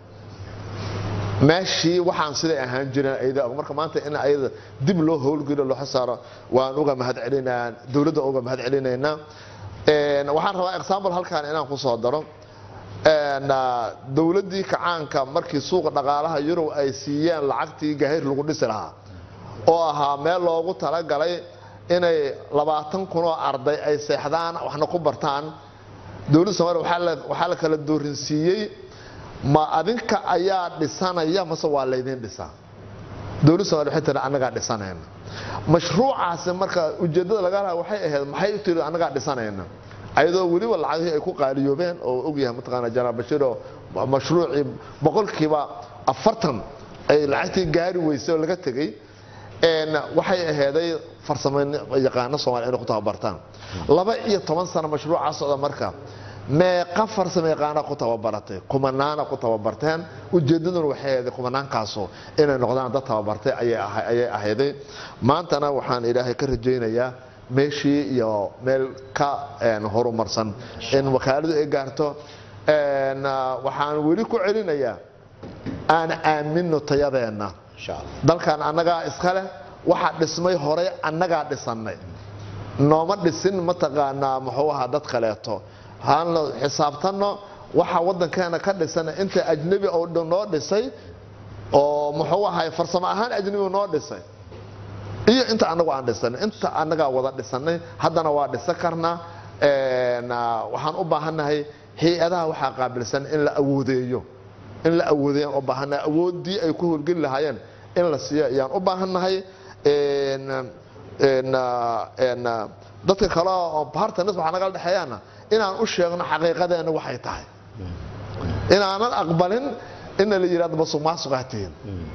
meeshii waxaan siday ahaan jireen ayadaa og marka maanta in ayada dib loo howlgeliyo loo xasaaro waan uga mahad celinaa dowladda uga mahad celinaynaa waxaan rabaa example halkan inaan ku soo daro dowladdii kacaanka markii suuqa dhaqaalaha yurub ay siiyeen lacagtii gahayr lagu dhisi lahaa oo ahaa meel loogu talagalay inay labaatan kunoo arday ay seexdaan waxna ku bartaan dowladda soomaliya waxaa la kala doorinsiiyey ma adinka ayaa dhisanaya mase waa laydin dhisaa dowladda somalia waxay tiri annagaa dhisanayna mashruucaasi marka ujeeddada laga laha waxay ahayd maxay u tiri annagaa dhisanayna ayadoo weliba lacagihii ay ku qaaliyoobeen oo ogyahay mataqaana janaal bashiir oo mashruucii boqolkiiba afartan ay lacagtii gaari weysay oo laga tegey waxay ahayday farsamo yaqaano soomaliya inay ku tababartaan laba iyo toban sano mashruucaa socda marka meeqa farsamo yaqaana ku tababaratay kumanaana ku tababarteen ujeeddaduna waxay ahayday kumanaankaasu inay noqdaan dad tababartay ayay ahayday maantana waxaan ilaahay ka rajaynayaa meeshii iyo meel ka horumarsan in wakaaladu ay gaarto waxaan weli ku celinayaa aan aamino tayadeenna dalkan annagaa iska leh waxa dhismay horey annagaa dhisannay nooma dhisin mataqaanaa muxuu ahaa dad kaleeto haan la xisaabtanno waxa waddankeena ka dhisan inta ajnebi oo dhan noo dhisay oo muxuu ahay farsamo ahaan ajnebi noo dhisay iyo inta anagu aan dhisanay inta annagaa wada dhisanay haddana waa dhisan karnaa Een, ah, waxaan u baahannahay hay-adaha waxaa qaabilsan in la awoodeeyo in la awoodeeyaan u baahannahay awooddii ay ku howlgeli lahaayeen in la siiyo ayaan u baahannahay Een, een, ah, een, ah, dadka kale oo partners waxaa nagala dhexeeyaana inaan u sheegno xaqiiqadeena waxay tahay inaanan aqbalin ina la yidhahdo masuqmaasuqaa tihiin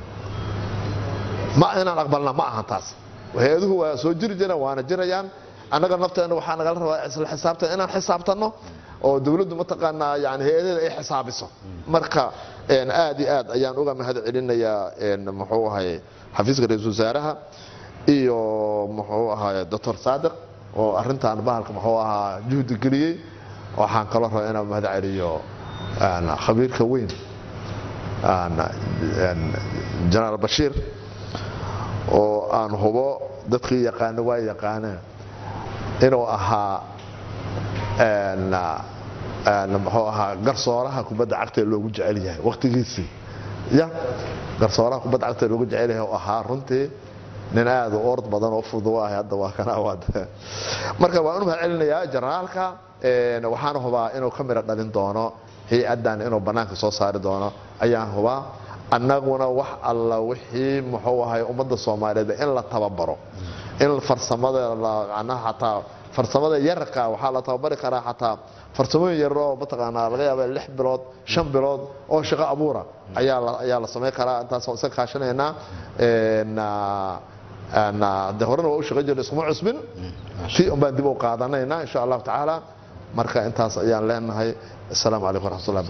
ma inaan aqbalna ma ahan taas hay-aduhu waa soo jiri jireen waana jirayaan annaga nafteena waxaa nagala rabaa isla xisaabtan inaan xisaabtanno oo dowladdu mataqaanaa yani hay-adaheeda ay xisaabiso marka een, aad iyo aad ayaan uga mahad celinayaa een, muxuu ahay xafiiska ra-iisul wasaaraha iyo muxuu ahay doctor saadiq oo arrintan bahalka muxuu ahaa juhdi geliyey waxaan kaloo rabaa inaan mahad celiyo een, khabiirka weyn een, een, jenaraal bashiir oo aan hubo dadkii yaqaano waa yaqaaneen inuu ahaa een, een, muxuu ahaa garsooraha kubadda cagta ee loogu jecel yahay waqtigiisii ya garsooraha kubadda cagta ee loogu jecel yahay oo ahaa runtii nin aad u ord badan oo fudud u ahay hadda waa kana waad marka waan u mahad celinayaa generaalka een, waxaan hubaa inuu ka miro dhalin doono hay-addan inuu bannaanka soo saari doono ayaan hubaa annaguna wax alla wixii muxuu ahay ummadda soomaaliyeed in la tababaro in farsamada la- macnaha xataa farsamada yararka waxaa la tababari karaa xataa farsamooyin yarar oo mataqaanaa laga yaaba lix bilood shan bilood oo shaqo abuura ayaa la ayaa la samayn karaa intaasoo iska kaashanaynaa Een, ah, een, ah, de horena waa u shaqo jirna iskuma cusbin tii un baan dib u qaadanaynaa insha allahu tacaala marka intaas ayaan leenahay asalaamu calaykum waraxmatullahi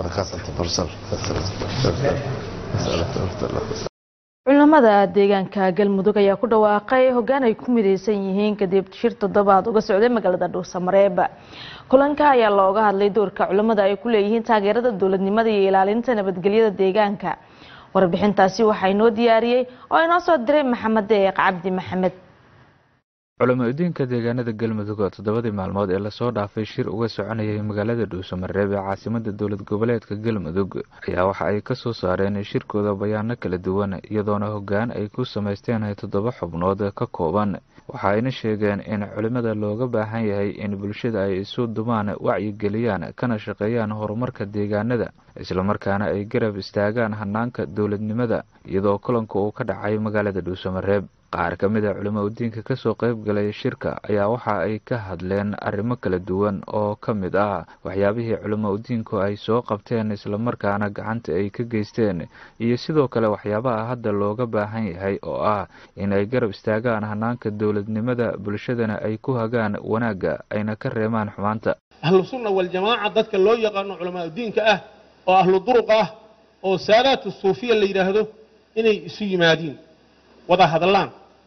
wabarakaatu culamada deegaanka galmudug ayaa ku dhawaaqay hoggaan ay ku midaysan yihiin kadib shir toddobaad uga socday magaalada dhuusamareeb kulanka ayaa looga hadlay doorka culamada ay ku leeyihiin taageerada dowladnimada iyo ilaalinta nabadgelyada deegaanka warbixintaasi waxaa inoo diyaariyey oo inoo soo diray maxamed deeq cabdi maxamed culamo-diinka deegaanada galmudug oo toddobadii maalmood ee lasoo dhaafay shir uga soconayay magaalada dhuusamareeb ee caasimada dowlad goboleedka galmudug ayaa waxa ay ka soo saareen shirkooda bayaano kala duwan iyadoona hoggaan ay ku samaysteen toddoba xubnood ka kooban waxa ayna sheegeen in culimada looga baahan yahay in bulshada ay isu dumaan wacyigeliyaan kana shaqeeyaan horumarka deegaanada islamarkaana ay garab istaagaan hanaanka dowladnimada iyadoo kulanka uu ka dhacay magaalada dhuusamareeb qaar ka mid a culimo udiinka kasoo qayb galay shirka ayaa waxa ay ka hadleen arrimo kala duwan oo ka mid ah waxyaabihii culimo udiinku ay soo qabteen islamarkaana gacanta ay ka geysteen iyo sidoo kale waxyaabaha hadda looga baahan yahay oo ah in ay garab istaagaan hanaanka dowladnimada bulshadana ay ku hagaan wanaagga ayna ka reemaan xumaanta ahlu sunna waljamaaca dadka loo yaqaano culamaa diinka ah oo ahlu duruq ah oo saadaatu suufiya la yidhaahdo inay isu yimaadiin wada hadlaan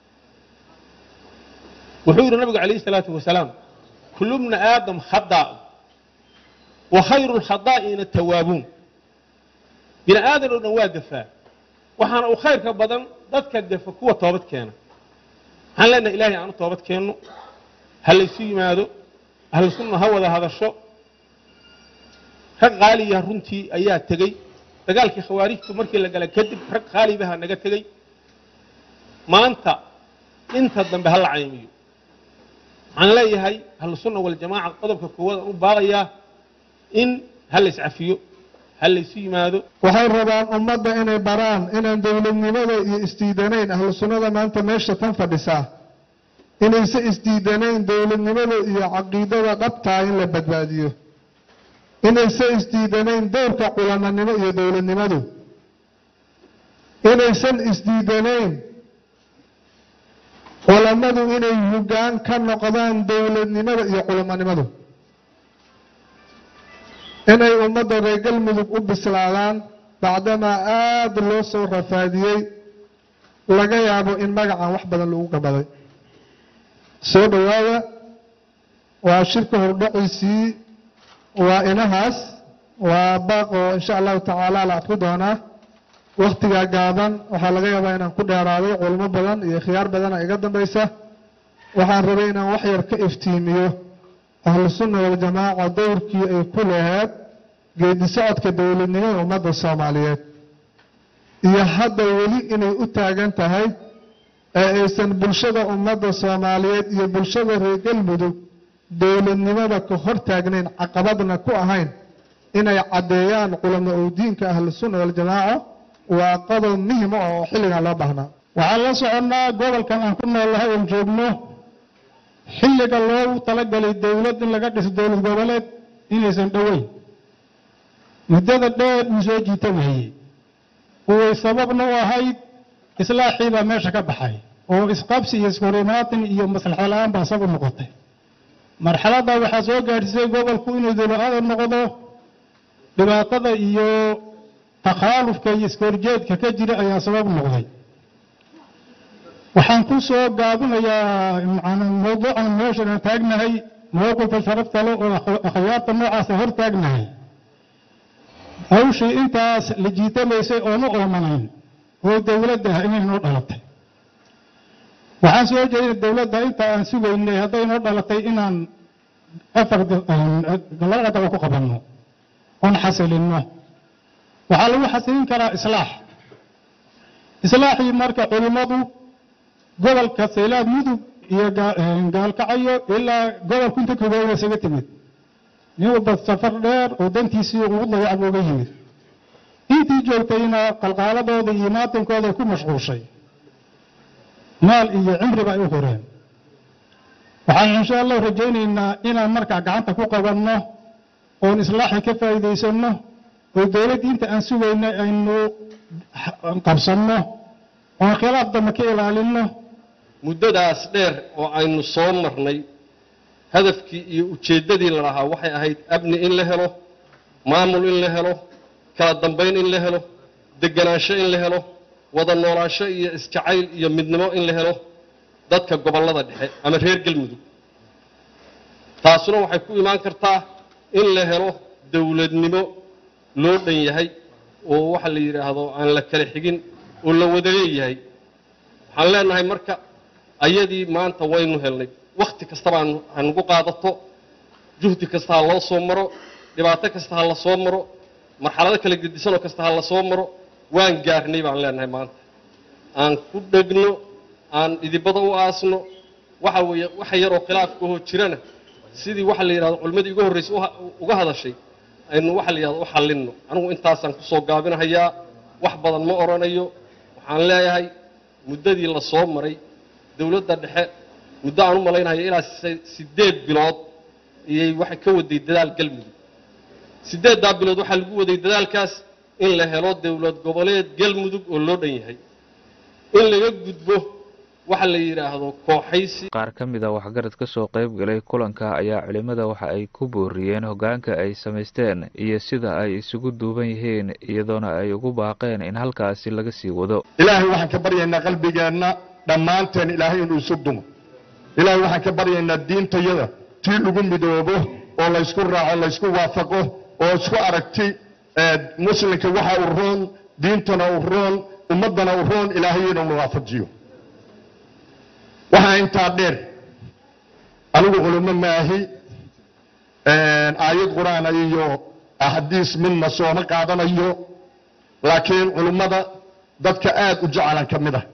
wuxuu yidhi nabigu calayhi salaatu wasalaam kullu bna aadam khadaa wa khayru lkhadaa'iina tawaabuun bini aadan oo dhan waa gafaa waxaana u khayrka badan dadka gafa kuwa toobad keena waxaan leenahay ilaahay aan u toobad keenno ha laysu yimaado ahlu sunna ha wada hadasho rag qaaliya runtii ayaa tegey dagaalkii khawaarijtu markii la gala kadib rag qaalibaha naga tegey maanta inta dambe ha la caymiyo waxaan leeyahay ahlu sunna waljamaaca qodobka koowaad aan u baaqayaa in ha la iscafiyo ha laysu yimaado waxay rabaan ummadda inay baraan inaan dowladnimada iyo isdiidanayn ahlu sunnada maanta meesha tan fadhisaa inayse isdiidanayn dowladnimada iyo caqiidada dhabtaa in la badbaadiyo inayse isdiidanayn dowrka culamanimo iyo dowladnimadu inaysan isdiidanayn culammadu inay hoggaan ka noqdaan dowladnimada iyo culamanimadu inay ummadda reer galmudug u bislaadaan bacdamaa aada loo soo rafaadiyey laga yaabo in magacan wax badan lagu gabaday soo dhowaada waa shirka hordhaciisii waa inahaas waa baaq oo insha allahu tacaala la adku doonaa wakhtigaa gaaban waxaa laga yaabaa inaan ku dheeraaday culimo badan iyo khiyaar badana iga dambaysa waxaan rabay inaan wax yar ka iftiimiyo ahlusunna waljamaaca dowrkii ay ku lahayd geedi socodka dowladnimada ummadda soomaaliyeed iyo hadda weli inay u taagan tahay ee aysan bulshada ummadda soomaaliyeed iyo bulshada reer galmudug dowladnimada ka hor taagnayn caqabadna ku ahayn inay caddeeyaan culamo oo diinka ahlusunna waljamaaca waa qodob muhim ah oo xilligan loo baahnaa waxaan la soconnaa gobolkan aan ku noolnahay oon joogno xilliga loogu talagalay dowlad in laga dhiso dowlad goboleed inaysan dhoweyn muddada dheer uu soo jiitamayey uway sababna u ahayd islaaxii baa meesha ka baxay oo isqabsi iyo iskurimaatin iyo maslaxa la-aan baa sabu noqotay marxaladda waxaa soo gaadhsiisay gobolku inuu dowlad noqdo dhibaatada iyo takhaalufka iyo iskoorjeedka ka jira ayaa sabab noqday waxaan ku soo gaabinayaa mawduucan meeshan aan taagnahay mowqifka sharafta le oo akhyaarta noocaasa hor taagnahay hawshii intaas la jiitamaysay oonu oomanayn oo dowladda ah inay noo dhalatay waxaan soo jeedina dowladda inta aan sugaynay hadday noo dhalatay inaan afar laba qadaba ku qabanno oon xasilinno waxaa lagu xasilin karaa islaax islaaxii marka culimmadu gobolka saylaad mudug iyo gaalkacayo ilaa gobolku inta kogooba isaga timid nin walba safar dheer oo dantiisii ugu dayac booga yimid intii joogtayna qalqaaladooda iyo maatankooda ku mashquushay maal iyo cimriba ay u horeen waxaan insha allah rajaynaynaa inaan markaa gacanta ku qabanno oon islaaxi ka faa'iidaysanno oo dowladdii inta aan sugayna aynu qabsanno oon khilaaf dambe ka ilaalinno muddadaas dheer oo aynu soo marnay hadafkii iyo ujeeddadii la lahaa waxay ahayd amni in la helo maamul in la helo kala dambayn in la helo deganaansho in la helo wada noolaansho iyo isjacayl iyo midnimo in la helo dadka gobollada dhexe ama reer galmudug taasuna waxay ku imaan kartaa in la helo dowladnimo loo dhan yahay oo waxa la yidhaahdo aan la kala xigin oo la wada leeyahay waxaan leenahay marka ayadii maanta waynu helnay wakhti kastaba hanugu qaadato juhdi kasta ha loo soo maro dhibaato kasta ha la soo maro marxalado kala gedisanoo kasta ha la soo maro waan gaarnay baan leenahay maanta aan ku dhegno aan idibada u aasno waxa weeye waxa yaroo khilaafkahoo jirana sidii waxa la yidhahdo culimmadii ugu horraysay uga hadashay aynu waxa la yidhahdo u xallinno anigu intaasaan kusoo gaabinahayaa wax badan ma odhanayo waxaan leeyahay muddadii la soo maray dowladda dhexe muddo aan u malaynayo ilaa siddeed bilood ayay waxay ka waday dadaal galmudug siddeeddaa bilood waxaa lagu waday dadaalkaas in la helo dowlad goboleed galmudug oo loo dhan yahay in laga gudbo waxa la yidhaahdo kooxaysi qaar ka mid a waxgarad ka soo qayb galay kulanka ayaa culimmada waxa ay ku booriyeen hoggaanka ay samaysteen iyo sida ay isugu duuban yihiin iyadoona ay ugu baaqeen in halkaasi laga sii wado ilaahay waxaan ka baryaynaa qalbigeenna dhammaanteen ilaahay inuu isu dumo ilaahay waxaan ka baryaynaa diintayada tii lagu midoobo oo laysku raaco laysku waafaqo oo isku aragti muslimka waxa u roon diintana u roon ummaddana u roon ilaahay inuu waafajiyo waxaa intaa dheer anigu culimo maahi aayad qur-aan iyo axaadiis midna sooma qaadanayo laakiin culimmada dadka aad u jecelan ka mid ah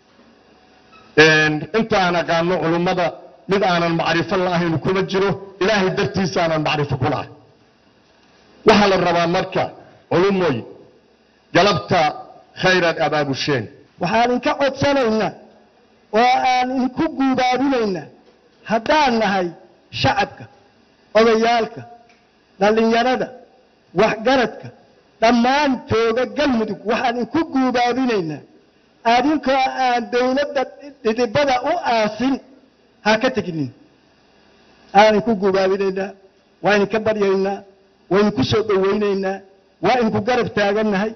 intaan aqaano culimmada mid aanan macrifo la'ahayn kuma jiro ilaahay dartiisa aanan macrifo ku lahay waxaa la rabaa marka culumoy galabta khayraad abaabusheen waxaan inka codsanaynaa oo aan inku guubaabinaynaa haddaan nahay shacabka odayaalka dhallinyarada waxgaradka dhammaan jooga galmudug waxaan inku guubaabinaynaa adinkoo aan dawladda dhidibada u aasin ha ka teginin aan inku guubaabinaynaa waa idinka baryaynaa waa idinku soo dhowaynaynaa waa idinku garab taagannahay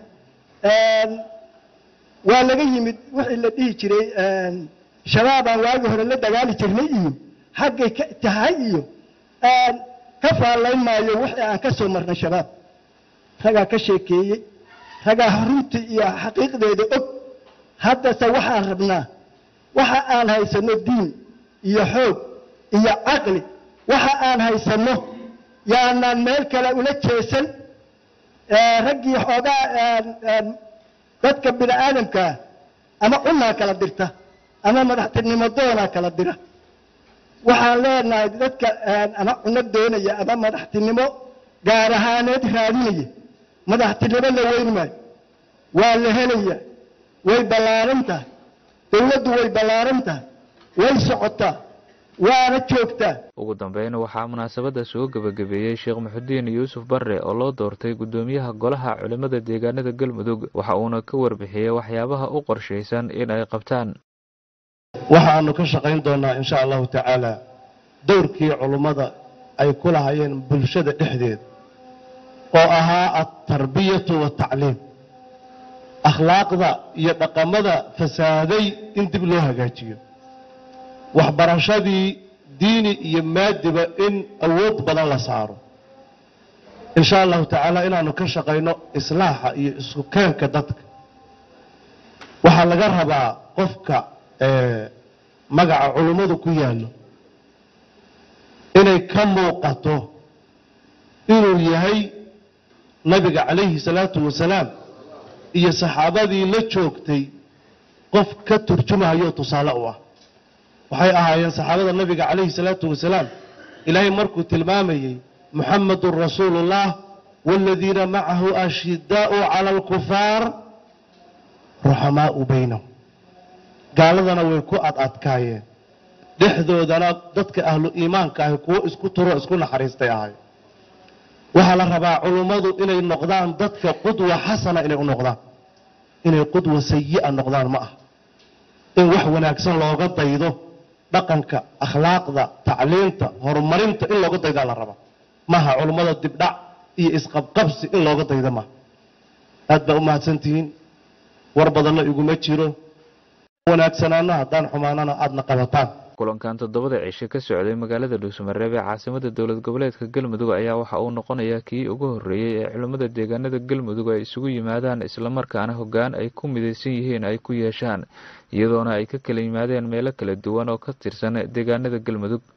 waa laga yimid wixii la dhihi jiray shabaabaan waagii hore la dagaali jirnay iyo xaggay ka tahay iyo ka faallayn maayo wixii aan ka soo marnay shabaab ragaa ka sheekeeyey ragaa runtii iyo xaqiiqdeeda og haddase waxaan rabnaa waxa aan haysanno diin iyo xoog iyo caqli waxa aan haysanno yaanaan meel kale ula jeesan raggii xoogaa dadka bini aadamkaa ama cunaa kala dirta ama madaxtinimo doonaa kala dira waxaan leenahay dadka ama cuno doonaya ama madaxtinimo gaar ahaaneed raadinaya madaxtinimo la weyn maayo waa la helaya way ballaaran tahay dowladdu way ballaaran tahay way socotaa waana joogtaa ugu dambeyn waxaa munaasabadda soo gebagabeeyey sheekh muxudiin yuusuf barre oo loo doortay guddoomiyaha golaha culimmada deegaanada galmudug waxa uuna ka warbixiyey waxyaabaha u qorshaysan in ay qabtaan waxaanu ka shaqayn doonaa insha allahu tacaala dowrkii culummada ay ku lahayeen bulshada dhexdeeda oo ahaa altarbiyatu watacliim akhlaaqda iyo dhaqamada fasaaday in dib loo hagaajiyo waxbarashadii diini iyo maadiba in awood badan la saaro insha allahu tacaala inaanu ka shaqayno islaaxa iyo isku keenka dadka waxaa laga rabaa qofka magaca culummadu ku yaallo inay ka muuqato inuu yahay nabiga calayhi salaatu wasalaam iyo saxaabadii la joogtay qof ka turjumahayo tusaale u ah waxay ahaayeen saxaabada nabiga calayhi salaatu wasalaam ilaahay markuu tilmaamayey muxamadun rasuulullah waaladiina macahu ashidaa'u cala alkufaar ruxamaa'u baynahum gaaladana way ku adadkaayeen dhexdoodana dadka ahlu iimaanka ahi kuwo isku turo isku naxariistay ahay waxaa la rabaa culummadu inay noqdaan dadka qudwa xasana inay u noqdaan inay qudwa sayi'a noqdaan ma ah in wax wanaagsan looga daydo dhaqanka akhlaaqda tacliinta horumarinta in looga daydaa la rabaa maaha culummada dibdhac iyo isqabqabsi in looga daydo maaha aad baa u mahadsantihiin war badanna iguma jiro wanaagsanaana haddaan xumaanana aadna qabataan kulankan toddobada cishe ka socday magaalada dhuusamareeb ee caasimada dowlad goboleedka galmudug ayaa waxa uu noqonayaa kii ugu horreeyey ee culimmada deegaanada galmudug ay isugu yimaadaan islamarkaana hoggaan ay ku midaysan yihiin ay ku yeeshaan iyadoona ay ka kala yimaadeen meelo kala duwan oo ka tirsan deegaanada galmudug